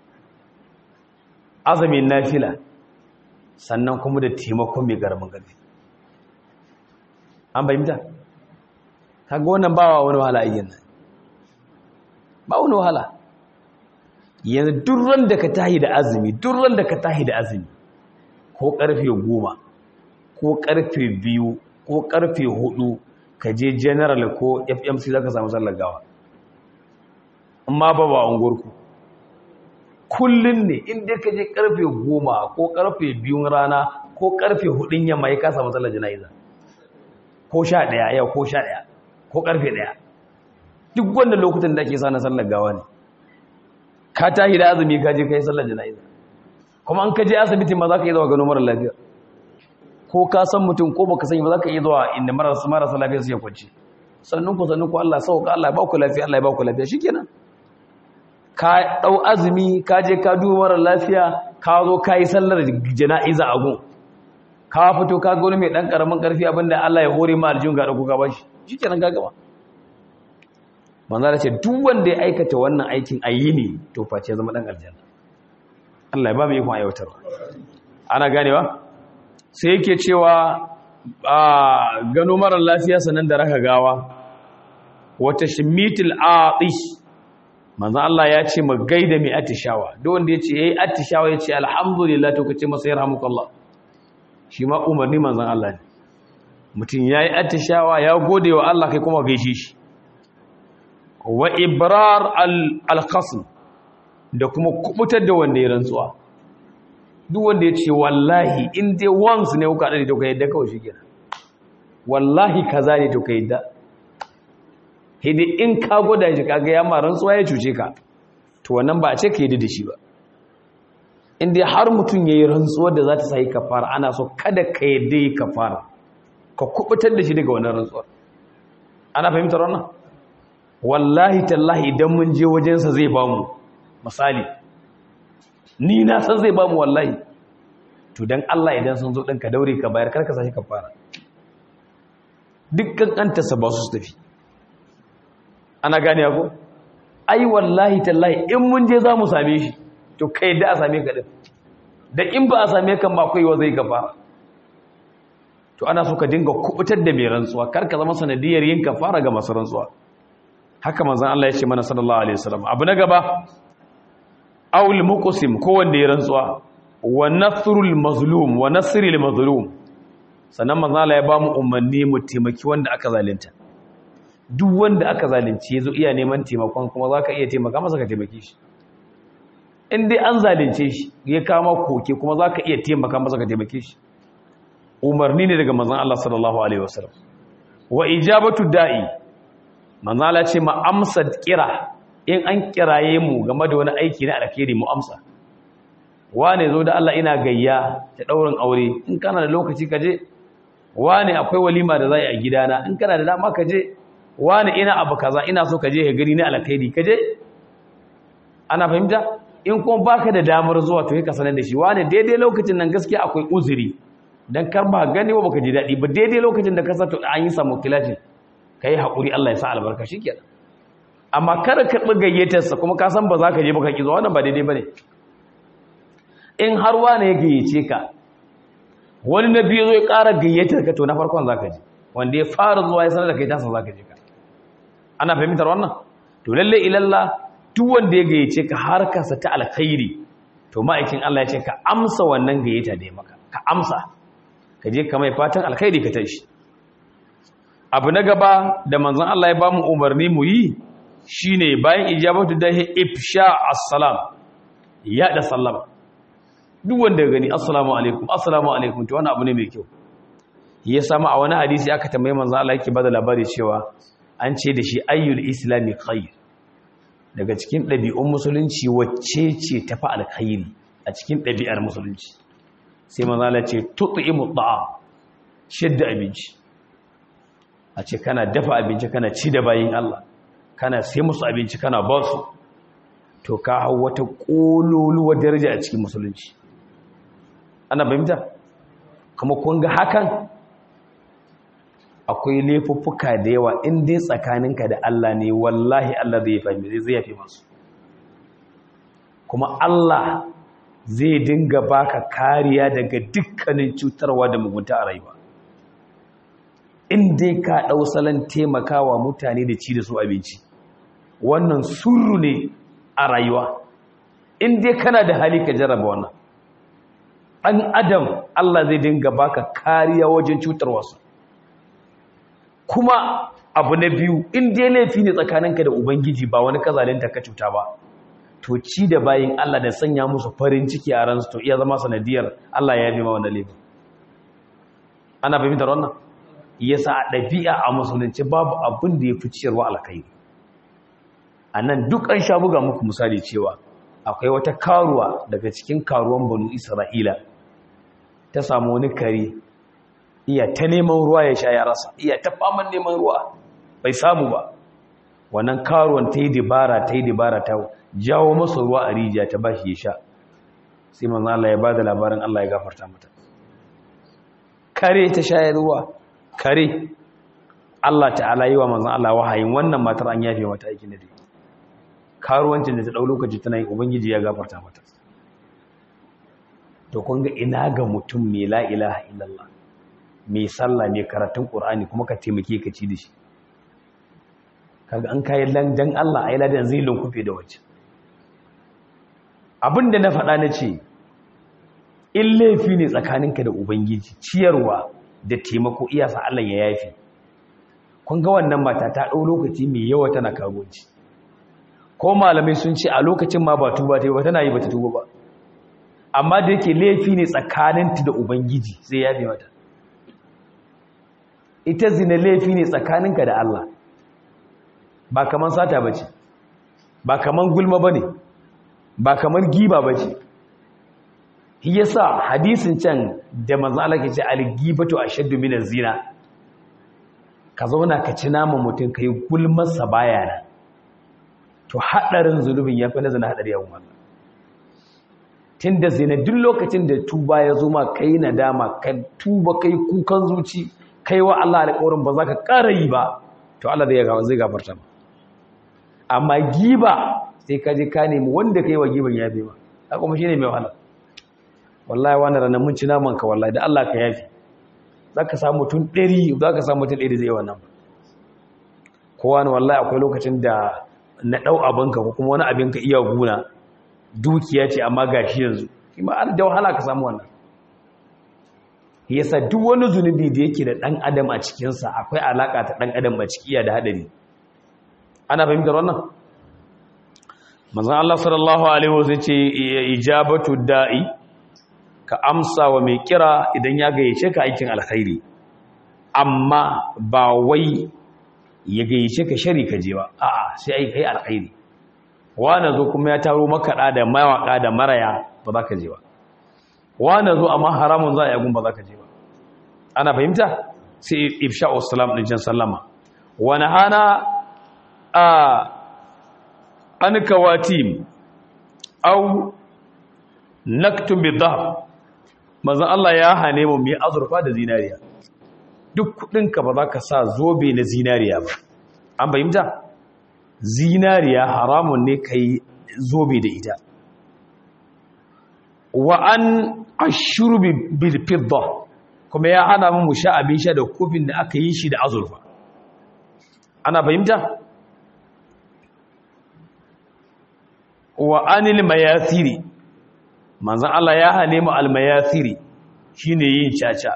azumin nafila sannan kuma da taimakon mai garamin ƙarfi an bayyanta kaga wannan ba wa wani wahala ayyan nan ba wani wahala yanzu durran da ka tahi da azumi durran da ka tahi da azumi ko karfe goma ko karfe biyu ko karfe hudu ka je general ko fmc za ka samu sallar gawa amma ba ba unguwarku kullum ne inda ka je karfe goma ko karfe biyun rana ko karfe hudun yamma ya kasa matsalar jana'iza ko sha daya yau ko sha daya ko karfe daya duk wanda lokutan da ake sa na sallar gawa ne ka tahi da azumi ka je ka yi sallar jana'iza kuma an ka je asibitin ma za ka yi zama gano mara lafiya ko ka san mutum ko baka sani ba za ka iya zuwa inda marasa marasa lafiya su ya kwanci sannan ku sannan ku Allah sauka Allah ya ba ku lafiya Allah ya ba ku lafiya shikenan ka dau azumi ka je ka duba mara lafiya ka zo ka yi sallar jana'iza a gun ka fito ka ga wani mai dan karamin karfi abinda Allah ya hore ma aljun ga dauko ka bashi shikenan ka gaba manzo ce duk wanda ya aikata wannan aikin ayini to face zama dan aljanna Allah ya ba mu ikon aiwatarwa ana ganewa sai yake cewa a gano mara lafiya sanan da raka gawa wata shimitil atish manzo Allah ya ce mu gaida mai atishawa duk wanda ya ce yayi atishawa ya ce alhamdulillah to kace masa yarhamukallah shi ma umarni manzon Allah ne mutum yayi atishawa ya gode wa Allah kai kuma gaishe shi wa ibrar al-qasm da kuma kubutar da wanda ya rantsuwa duk wanda ya ce wallahi in dai once ne kuka dade to ka yadda kawai shikenan wallahi kaza ne to ka yadda hidi in ka gwada shi kaga ya ma rantsuwa ya cuce ka to wannan ba a ce ka yadda da shi ba in dai har mutum yayi rantsuwa da za ta sai kafara ana so kada ka yadda yi kafara ka kubutar da shi daga wannan rantsuwa ana fahimtar wannan wallahi tallahi idan mun je wajensa zai bamu misali ni na san zai bamu wallahi to dan Allah idan sun zo din ka daure ka bayar karka sashi kafara dukkan kantarsa ba su tafi ana gane ko ai wallahi tallahi in mun je za mu same shi to kai da a same ka din da in ba a same kan ba kai wa zai kafara to ana so ka dinga kubutar da mai rantsuwa karka zama sanadiyar yin kafara ga masu rantsuwa haka manzon Allah ya ce mana sallallahu alaihi wasallam abu na gaba awul muqsim ko wanda ya rantsuwa wa nasrul mazlum wa nasril mazlum sannan manzon Allah ya ba mu umarni mu taimaki wanda aka zalunta duk wanda aka zalunci yazo iya neman taimakon kuma zaka iya taimaka masa ka taimake shi in dai an zalunce shi ya kama koke kuma zaka iya taimaka masa ka taimake shi umarni ne daga manzon Allah sallallahu alaihi wasallam wa ijabatu da'i manzon Allah ce ma amsa kira in an kiraye mu game da wani aiki na alkhairi mu amsa wane zo da Allah ina gayya ta daurin aure in kana da lokaci kaje wane akwai walima da zai a gidana in kana da dama kaje wane ina abu kaza ina so kaje ka gani na alkhairi kaje ana fahimta in kuma baka da damar zuwa to ka sanar da shi wane daidai lokacin nan gaskiya akwai uzuri dan kar ba gani ba baka ji dadi ba daidai lokacin da ka sa to an yi samu kilatin kai hakuri Allah ya sa albarka shikenan amma kada ka karɓi gayyatarsa kuma ka san ba za ka je ba ka ƙi zuwa wannan ba daidai ba ne in har wane ya gayyace ka wani na biyu zai ƙara gayyatar ka to na farkon za ka je wanda ya fara zuwa ya sanar da kai tasa za ka je ka ana fahimtar wannan to lalle ilalla duk wanda ya gayyace ka har kasa ta alkhairi to ma'aikin Allah ya ce ka amsa wannan gayyata da ya maka ka amsa ka je ka mai fatan alkhairi ka tashi abu na gaba da manzon Allah ya ba mu umarni mu yi shine bayan ijabatu da ifsha assalam ya da sallama duk wanda ya gani assalamu alaikum assalamu alaikum to wannan abu ne mai kyau ya samu a wani hadisi aka tambaye manzo Allah yake bada labari cewa an ce da shi ayyul islami khair daga cikin ɗabi'un musulunci wacce ce tafi alkhairi a cikin ɗabi'ar musulunci sai manzo Allah ce tut'imu ta'am shidda abinci a ce kana dafa abinci kana ci da bayin Allah kana sai musu abinci kana ba su to ka hau wata ƙololuwar daraja a cikin musulunci ana fahimta kuma kun ga hakan akwai laifuffuka da yawa in dai tsakaninka da Allah ne wallahi Allah zai fahimci zai yafe masu kuma Allah zai dinga baka kariya daga dukkanin cutarwa da mugunta a rayuwa in dai ka ɗau salon taimakawa mutane da ci da su abinci wannan surru ne a rayuwa in dai kana da hali ka jarraba wannan ɗan adam Allah zai dinga baka kariya wajen cutar wasu kuma abu na biyu in dai laifi ne tsakaninka da ubangiji ba wani kazalinta ka cuta ba to ci da bayin Allah da sanya musu farin ciki a ransu to iya zama sanadiyar Allah ya yi ma wannan laifin ana fahimtar wannan yasa a ɗabi'a a musulunci babu abin da ya fi ciyarwa alkhairi a nan duk an sha buga muku misali cewa akwai wata karuwa daga cikin karuwan banu isra'ila ta samu wani kare iya ta neman ruwa ya sha ya rasa iya ta faman neman ruwa bai samu ba wannan karuwan ta yi dibara ta yi dibara ta jawo masa ruwa a rijiya ta ba shi ya sha sai manzan Allah ya ba da labarin Allah ya gafarta mata kare ta shayar ruwa kare Allah ta'ala yi wa manzan Allah wahayin wannan matar an yafe mata aikin da dai karuwancin da ta ɗau lokaci tana yi ubangiji ya gafarta mata to kun ga ina ga mutum mai la ilaha illallah mai sallah mai karatun qur'ani kuma ka taimake ka ci da shi kaga an kai dan Allah ai ladan zai lunkufe da wacce abinda na faɗa na ce in laifi ne tsakaninka da ubangiji ciyarwa da taimako iyasa Allah ya yafi kun ga wannan mata ta ɗau lokaci mai yawa tana karuwanci ko malamai sun ce a lokacin ma ba tuba ta yi ba tana yi ba ta tuba ba amma da yake laifi ne tsakaninta da ubangiji sai ya fi mata ita zina laifi ne tsakaninka da Allah ba kaman sata ba ce ba kaman gulma ba ne ba kaman giba ba ce yasa hadisin can da manzo Allah ke ce al-gibatu ashaddu min az-zina ka zauna ka ci naman mutum kai gulmar sa baya nan to hadarin zulubin yafi na zina hadari yawan Allah tunda zina duk lokacin da tuba ya zo ma kai nadama ka tuba kai kukan zuci kai wa Allah alƙawarin ba za ka ƙara yi ba to Allah zai gafarta ba amma giba sai ka je ka nemi wanda kai wa giban yafe ma haka kuma shine mai wahala wallahi wani ranar mun ci naman ka wallahi da Allah ka yafi za ka samu mutum ɗari za ka samu mutum ɗari zai yi wannan ba kowa ne wallahi akwai lokacin da na ɗau abinka ko kuma wani abinka iya guna dukiya ce amma ga shi yanzu kuma an da wahala ka samu wannan yasa duk wani zunubi da yake da ɗan adam a cikinsa akwai alaƙa ta ɗan adam a ciki da haɗari ana fahimtar wannan manzon Allah sallallahu alaihi wasallam ce ijabatu da'i ka amsa wa mai kira idan ya gayyace ka aikin alkhairi amma ba wai ya gayyace ka shari ka je ba a'a sai ai kai alkhairi wani zo kuma ya taro makaɗa da mawaƙa da maraya ba za ka je ba wani zo amma haramun za a yagun ba za ka je ba ana fahimta sai ifsha salam ɗin can sallama wani hana a an kawatim au naktun bi dhahab manzon Allah ya hane mu mu azurfa da zinariya duk kudinka ba za ka sa zobe na zinariya ba an fahimta zinariya haramun ne kai zobe da ita wa an ashrubi bil fidda kuma ya hana mu sha abin sha da kofin da aka yi shi da azurfa ana fahimta wa anil mayathiri manzan Allah ya hane mu almayathiri shine yin caca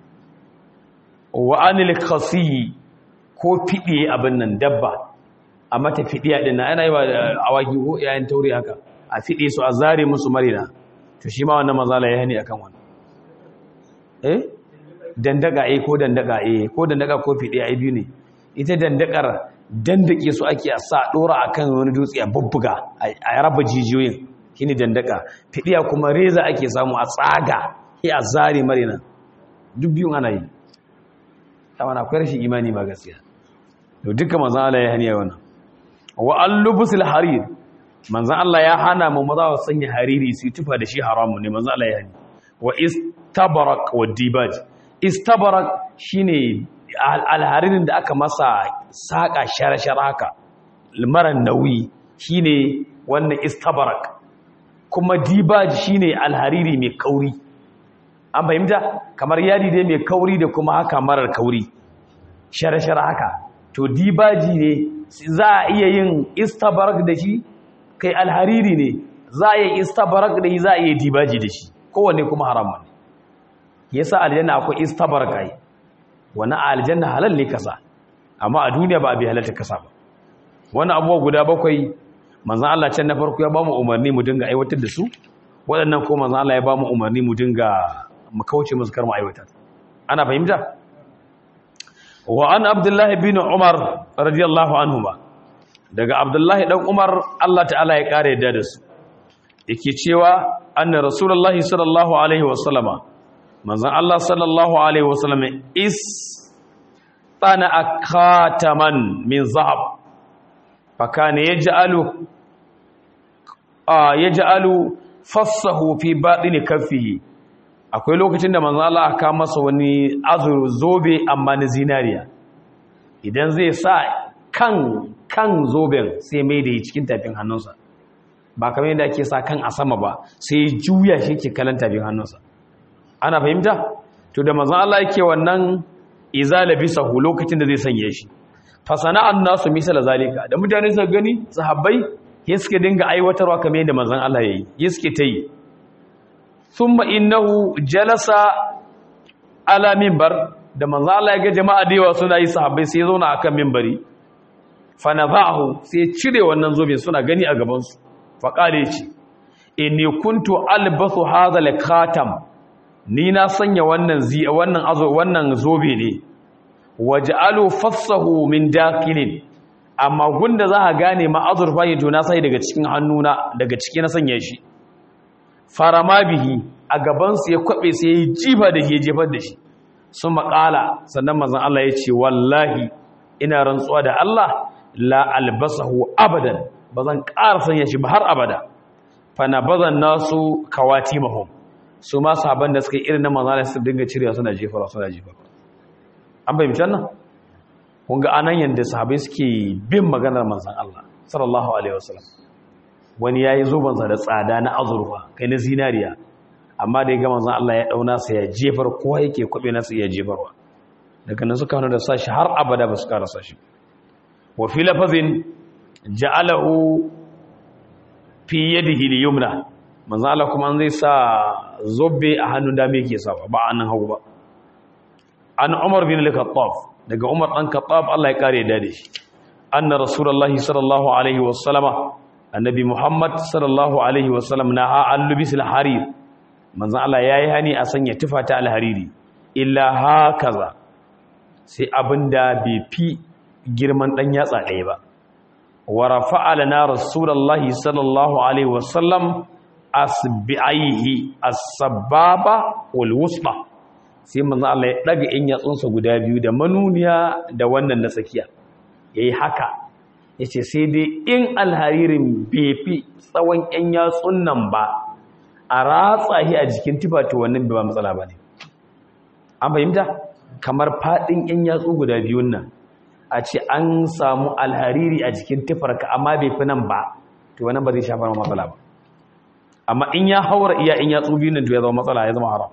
wa anil khasi ko fidiye abin nan dabba a mata fidiya din nan ana yi wa awaki ko yayin taure haka a fide su a zare musu marina to shi ma wannan manzala ya hane akan wannan eh dandaka eh ko dandaka eh ko dandaka ko fidiya ai biyu ne ita dandakar dandake su ake a sa dora akan wani dutse a bubbuga a raba jijiyoyin shine dandaka fidiya kuma reza ake samu a tsaga sai a zare marina duk biyun ana yi amma akwai rashin imani ba gaskiya to duka manzon Allah ya haniya wannan wa al-lubsul harir manzon Allah ya hana mu maza su sanya hariri su tufa da shi haramun ne manzon Allah ya hani wa istabarak wa dibaj istabarak shine alharirin da aka masa saƙa shara-shara haka marar nauyi shine wannan istabarak kuma dibaj shine alhariri mai kauri an fahimta kamar yadi dai mai kauri da kuma haka marar kauri shara-shara haka to dibaji ne za a iya yin istabarak da shi kai alhariri ne za a yi istabarak da shi za a iya dibaji da shi kowanne kuma haramun yasa aljanna akwai istabarak ai wani aljanna halal ne kasa amma a duniya ba a bi halalta kasa ba wani abuwa guda bakwai manzan Allah can na farko ya ba mu umarni mu dinga aiwatar da su waɗannan ko manzan Allah ya ba mu umarni mu dinga mu kauce musu kar mu aiwatar ana fahimta wa an abdullahi bin umar radiyallahu anhuma daga abdullahi dan umar Allah ta'ala ya kare yadda da su yake cewa anna rasulullahi sallallahu alaihi wasallama manzon Allah sallallahu alaihi wasallam is tana akataman min zahab fakana yaj'alu yaj'alu fassahu fi batini kaffihi akwai lokacin da manzon Allah aka masa wani azur zobe amma na zinariya idan zai sa kan kan zoben sai mai da cikin tafin hannunsa ba kamar yadda ake sa kan a sama ba sai juya shi ke kalan tafin hannunsa ana fahimta to da manzon Allah yake wannan izala bisahu lokacin da zai sanye shi fa sana'an nasu misala zalika da mutane suka gani sahabbai ya suke dinga aiwatarwa kamar yadda manzon Allah yayi ya suke ta yi thumma innahu jalasa ala minbar da manzon Allah ya ga jama'a da yawa suna yi sahabbai sai ya zauna akan minbari fa nazahu sai ya cire wannan zobe suna gani a gaban su fa kale ce inni kuntu albasu hadha al-khatam ni na sanya wannan zi wannan azo wannan zobe ne waj'alu fassahu min dakilin amma gunda za a gane ma azurfa ne to na sai daga cikin hannuna daga ciki na sanya shi farama bihi a gaban su ya kwabe sai ya jifa da shi jefar da shi sun maƙala sannan manzon Allah ya ce wallahi ina rantsuwa da Allah la albasahu abadan bazan ƙara sanya shi ba har abada fa na bazan nasu kawatimahum su ma sahaban da suka yi irin na manzana su dinga cirewa suna jefara suna jefara an bai mitan nan kun ga anan yadda sahabai suke bin maganar manzan Allah sallallahu alaihi wasallam wani ya yi zobansa da tsada na azurfa kai na zinariya amma da ya ga manzan Allah ya dauna sa ya jefar kowa yake kwabe nasa iya jefarwa daga nan suka hana da sashi har abada ba su kara sashi wa fi lafazin ja'alahu fi yadihi al-yumna manzo Allah kuma an zai sa zobe a hannun dame yake sawa ba annan hagu ba an Umar bin al-Khattab daga Umar dan Khattab Allah ya kare da shi anna rasulullahi sallallahu alaihi wasallama annabi Muhammad sallallahu alaihi wasallam na al-lubis al-harir manzo Allah yayi hani a sanya tufata al-hariri illa hakaza sai abinda bai fi girman dan yatsa ɗaya ba wa rafa'a lana rasulullahi sallallahu alaihi wasallam asbi'aihi as-sababa wal wusta sai manzo Allah ya daga in yatsunsa guda biyu da manuniya da wannan na tsakiya yayi haka yace sai dai in alharirin bai fi tsawon yan yatsun nan ba a ratsa shi a jikin tufa to wannan bai ba matsala bane an fahimta kamar fadin yan yatsu guda biyun nan a ce an samu alhariri a jikin tufarka amma bai fi nan ba to wannan ba zai shafa matsala ba amma in ya haura iya in ya tsubi nan to ya zama matsala ya zama haram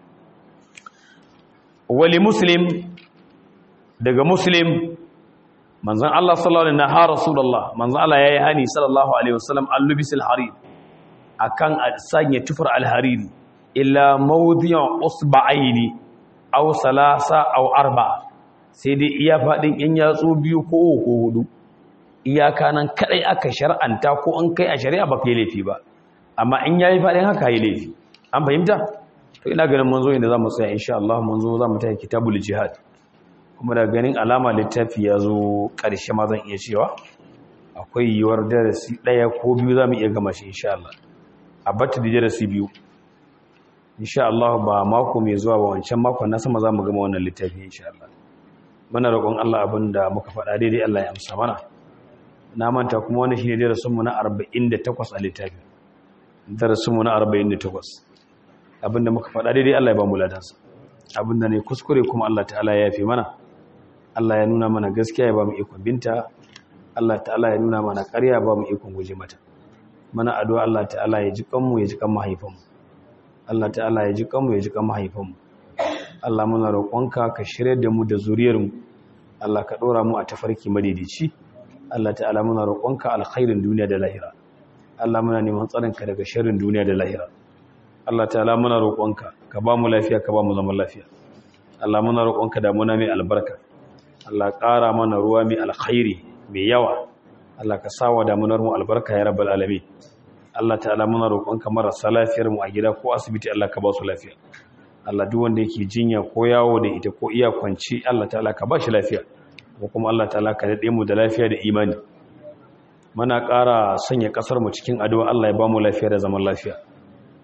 wali muslim daga muslim manzon Allah sallallahu alaihi wasallam ha rasulullah manzon Allah yayi hani sallallahu alaihi wasallam al-lubisil harir akan sanya tufar al-hariri illa mawdi'u usba'aini aw salasa aw arba'a sai dai iya fadin in yatsu biyu ko ko hudu iyaka nan kadai aka shar'anta ko an kai a shari'a ba kai laifi ba amma in yayi fadin haka yi laifi an fahimta to ina ganin mun zo inda zamu tsaya insha Allah mun zo zamu tafi kitabul jihad kuma da ganin alama littafi ya zo karshe ma zan iya cewa akwai yiwuwar darasi daya ko biyu zamu iya gama shi insha Allah a batta da darasi biyu insha Allah ba mako mai zuwa ba wancan mako na sama zamu gama wannan littafi insha Allah muna roƙon Allah abinda muka faɗa daidai Allah ya amsa mana na manta kuma wannan shine darasin mu na 48 a littafin darasinmu na 48 abinda muka faɗa daidai Allah ya ba mu ladansa abinda ne kuskure kuma Allah ta'ala ya yafe mana Allah ya nuna mana gaskiya ya ba mu ikon binta Allah ta'ala ya nuna mana ƙarya ya ba mu ikon guje mata mana addu'a Allah ta'ala ya ji kanmu ya ji kan mahaifanmu Allah ta'ala ya ji kanmu ya ji kan mahaifanmu Allah muna roƙonka ka shirye da mu da zuriyarmu Allah ka ɗora mu a tafarki madaidaici Allah ta'ala muna roƙonka alkhairin duniya da lahira Allah muna neman tsarinka daga sharrin duniya da lahira Allah ta'ala muna roƙonka ka ba mu lafiya ka ba mu zaman lafiya Allah muna roƙonka damuna mai albarka Allah ƙara mana ruwa mai alkhairi mai yawa Allah ka sawa damunar mu albarka ya rabbal alamin Allah ta'ala muna roƙonka marasa lafiyar mu a gida ko asibiti Allah ka ba su lafiya Allah duk wanda yake jinya ko yawo da ita ko iya kwanci Allah ta'ala ka ba shi lafiya ko kuma Allah ta'ala ka dade mu da lafiya da imani muna ƙara sanya ƙasar mu cikin addu'a Allah ya ba mu lafiya da zaman lafiya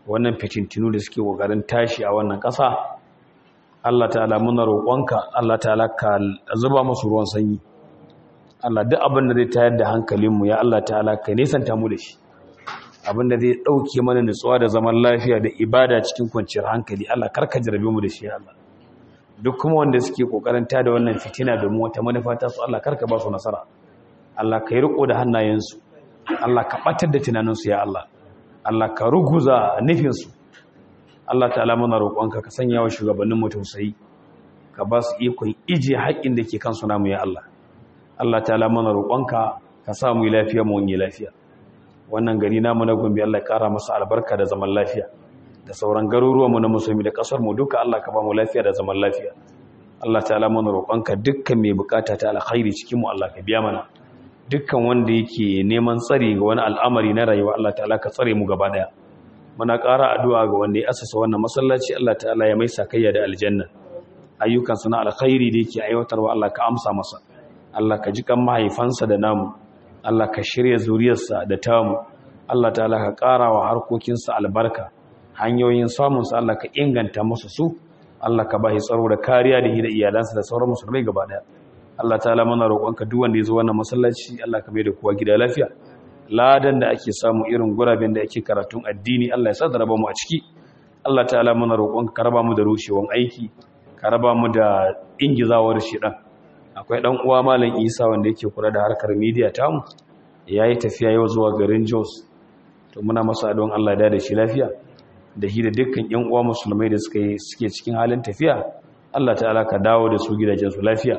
wannan fitintinu da suke kokarin tashi a wannan ƙasa Allah ta'ala muna roƙonka Allah ta'ala ka zuba musu ruwan sanyi Allah duk abin da zai tayar da hankalinmu ya Allah ta'ala ka nesanta mu da shi abin da zai ɗauke mana nutsuwa da zaman lafiya da ibada cikin kwanciyar hankali Allah karka jarabe mu da shi Allah duk kuma wanda suke kokarin tada wannan fitina da mu wata manufa ta su Allah karka ba su nasara Allah ka yi riko da hannayensu Allah ka batar da tunaninsu ya Allah Allah ka ruguza nufinsu Allah ta'ala muna roƙonka ka sanya wa shugabannin mu tausayi ka ba su ikon ije haƙƙin da ke kansu namu ya Allah Allah ta'ala muna roƙonka ka sa mu lafiya mu wani lafiya wannan gari namu na Gombe Allah ya ƙara masa albarka da zaman lafiya da sauran garuruwan mu na musulmi da ƙasar mu duka Allah ka ba mu lafiya da zaman lafiya Allah ta'ala muna roƙonka dukkan mai bukata ta alkhairi cikin mu Allah ka biya mana dukkan wanda yake neman tsari ga wani al'amari na rayuwa Allah ta'ala ka tsare mu gaba daya muna ƙara addu'a ga wanda ya asasa wannan masallaci Allah ta'ala ya mai sakayya da aljanna ayyukan na alkhairi da yake aiwatarwa Allah ka amsa masa Allah ka ji kan mahaifansa da namu Allah ka shirya zuriyarsa da tamu Allah ta'ala ka ƙara wa harkokinsa albarka hanyoyin samunsa Allah ka inganta masa su Allah ka bashi tsaro da kariya da hira iyalansa da sauran musulmai gaba daya Allah ta'ala muna roƙonka duk wanda ya zo wannan masallaci Allah ka mai da kowa gida lafiya ladan da ake samu irin guraben da ake karatun addini Allah ya sa da raba mu a ciki Allah ta'ala muna roƙonka ka raba mu da rushewan aiki ka raba mu da ingizawar shedan akwai dan uwa malam Isa wanda yake kula da harkar media tamu yayi tafiya yau zuwa garin Jos to muna masa addu'an Allah ya da shi lafiya da shi da dukkan ƴan uwa musulmai da suke suke cikin halin tafiya Allah ta'ala ka dawo da su gidajen su lafiya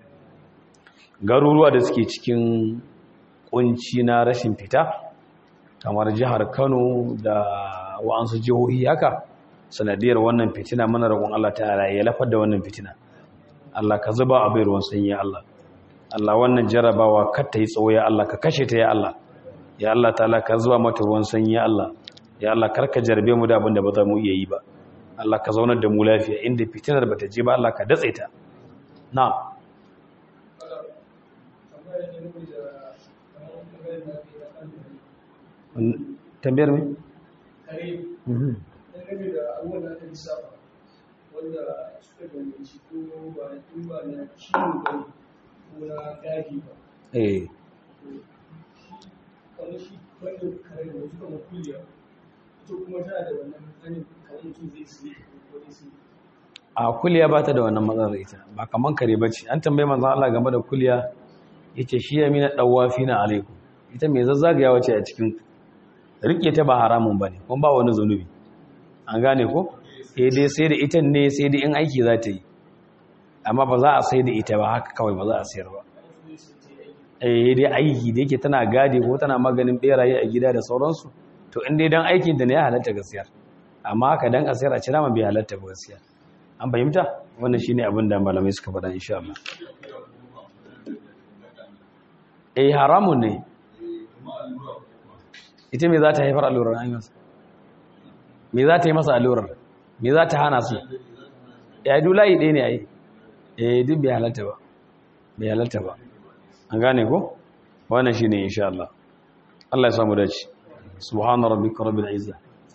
garuruwa da suke cikin kunci na rashin fita kamar jihar Kano da wa'ansu jihohi haka sanadiyar wannan fitina mana roƙon Allah ta'ala ya lafar da wannan fitina Allah ka zuba abin ruwan sanyi ya Allah Allah wannan jarabawa kar ta yi tsawo ya Allah ka kashe ta ya Allah ya Allah ta'ala ka zuba mata ruwan sanyi ya Allah ya Allah kar ka jarbe mu da abin da ba za mu iya yi ba Allah ka zaunar da mu lafiya inda fitinar bata je ba Allah ka datse ta na'am tambayar mai? kare dangane da abubuwan da aka lissafa wanda suka danganci ko ba in ba na ciwo ba ko na gadi ba eh kamar shi wannan kare da wasu kamar kuliya ita kuma tana da wannan hannun kamar mutum zai siye ko zai siye a kuliya ba ta da wannan matsalar ita ba kaman kare ba ce an tambayi manzan Allah game da kuliya ya ce shi ya mina ɗawafi na alaikum ita mai zazzagayawa ce a cikin rike ta ba haramun ba ne kuma ba wani zunubi an gane ko sai dai sai da ita ne sai dai in aiki za ta yi amma ba za a sai da ita ba haka kawai ba za a sayar ba eh dai aiki da yake tana gadi ko tana maganin beraye a gida da sauransu to in dai dan aikin da ne ya halatta gaskiya amma haka dan a sayar a cira ma bai halatta ba gaskiya an fahimta wannan shine abin da malamai suka faɗa insha Allah eh haramun ne ita me za ta haifar allurar an yi masa me za ta yi masa allurar me za ta hana su ya yi dulayi ɗaya ne a yi eh duk bai halatta ba bai halatta ba an gane ko wannan shine insha Allah Allah ya samu dace subhana rabbika rabbil izza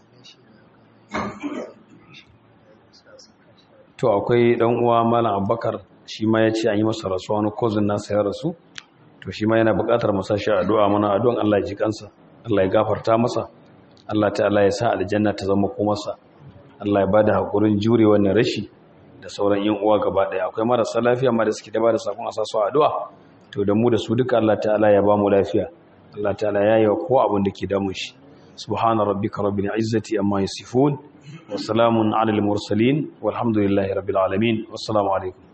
to akwai dan uwa malam Abubakar shi ma ya ce an yi masa rasuwa wani cousin nasa ya rasu to shi ma yana buƙatar mu sashi addu'a mana addu'an Allah ya ji kansa Allah ya gafarta masa Allah ta'ala ya sa aljanna ta zama komarsa Allah ya bada hakurin jure wannan rashi da sauran yan uwa gaba daya akwai marasa lafiya ma da suke da bada sakon asasu addu'a to da mu da su duka Allah ta'ala ya ba mu lafiya Allah ta'ala ya yi wa kowa abin da ke damun shi subhana rabbika rabbil izzati amma yasifun wa salamun alal mursalin walhamdulillahi rabbil alamin wassalamu alaikum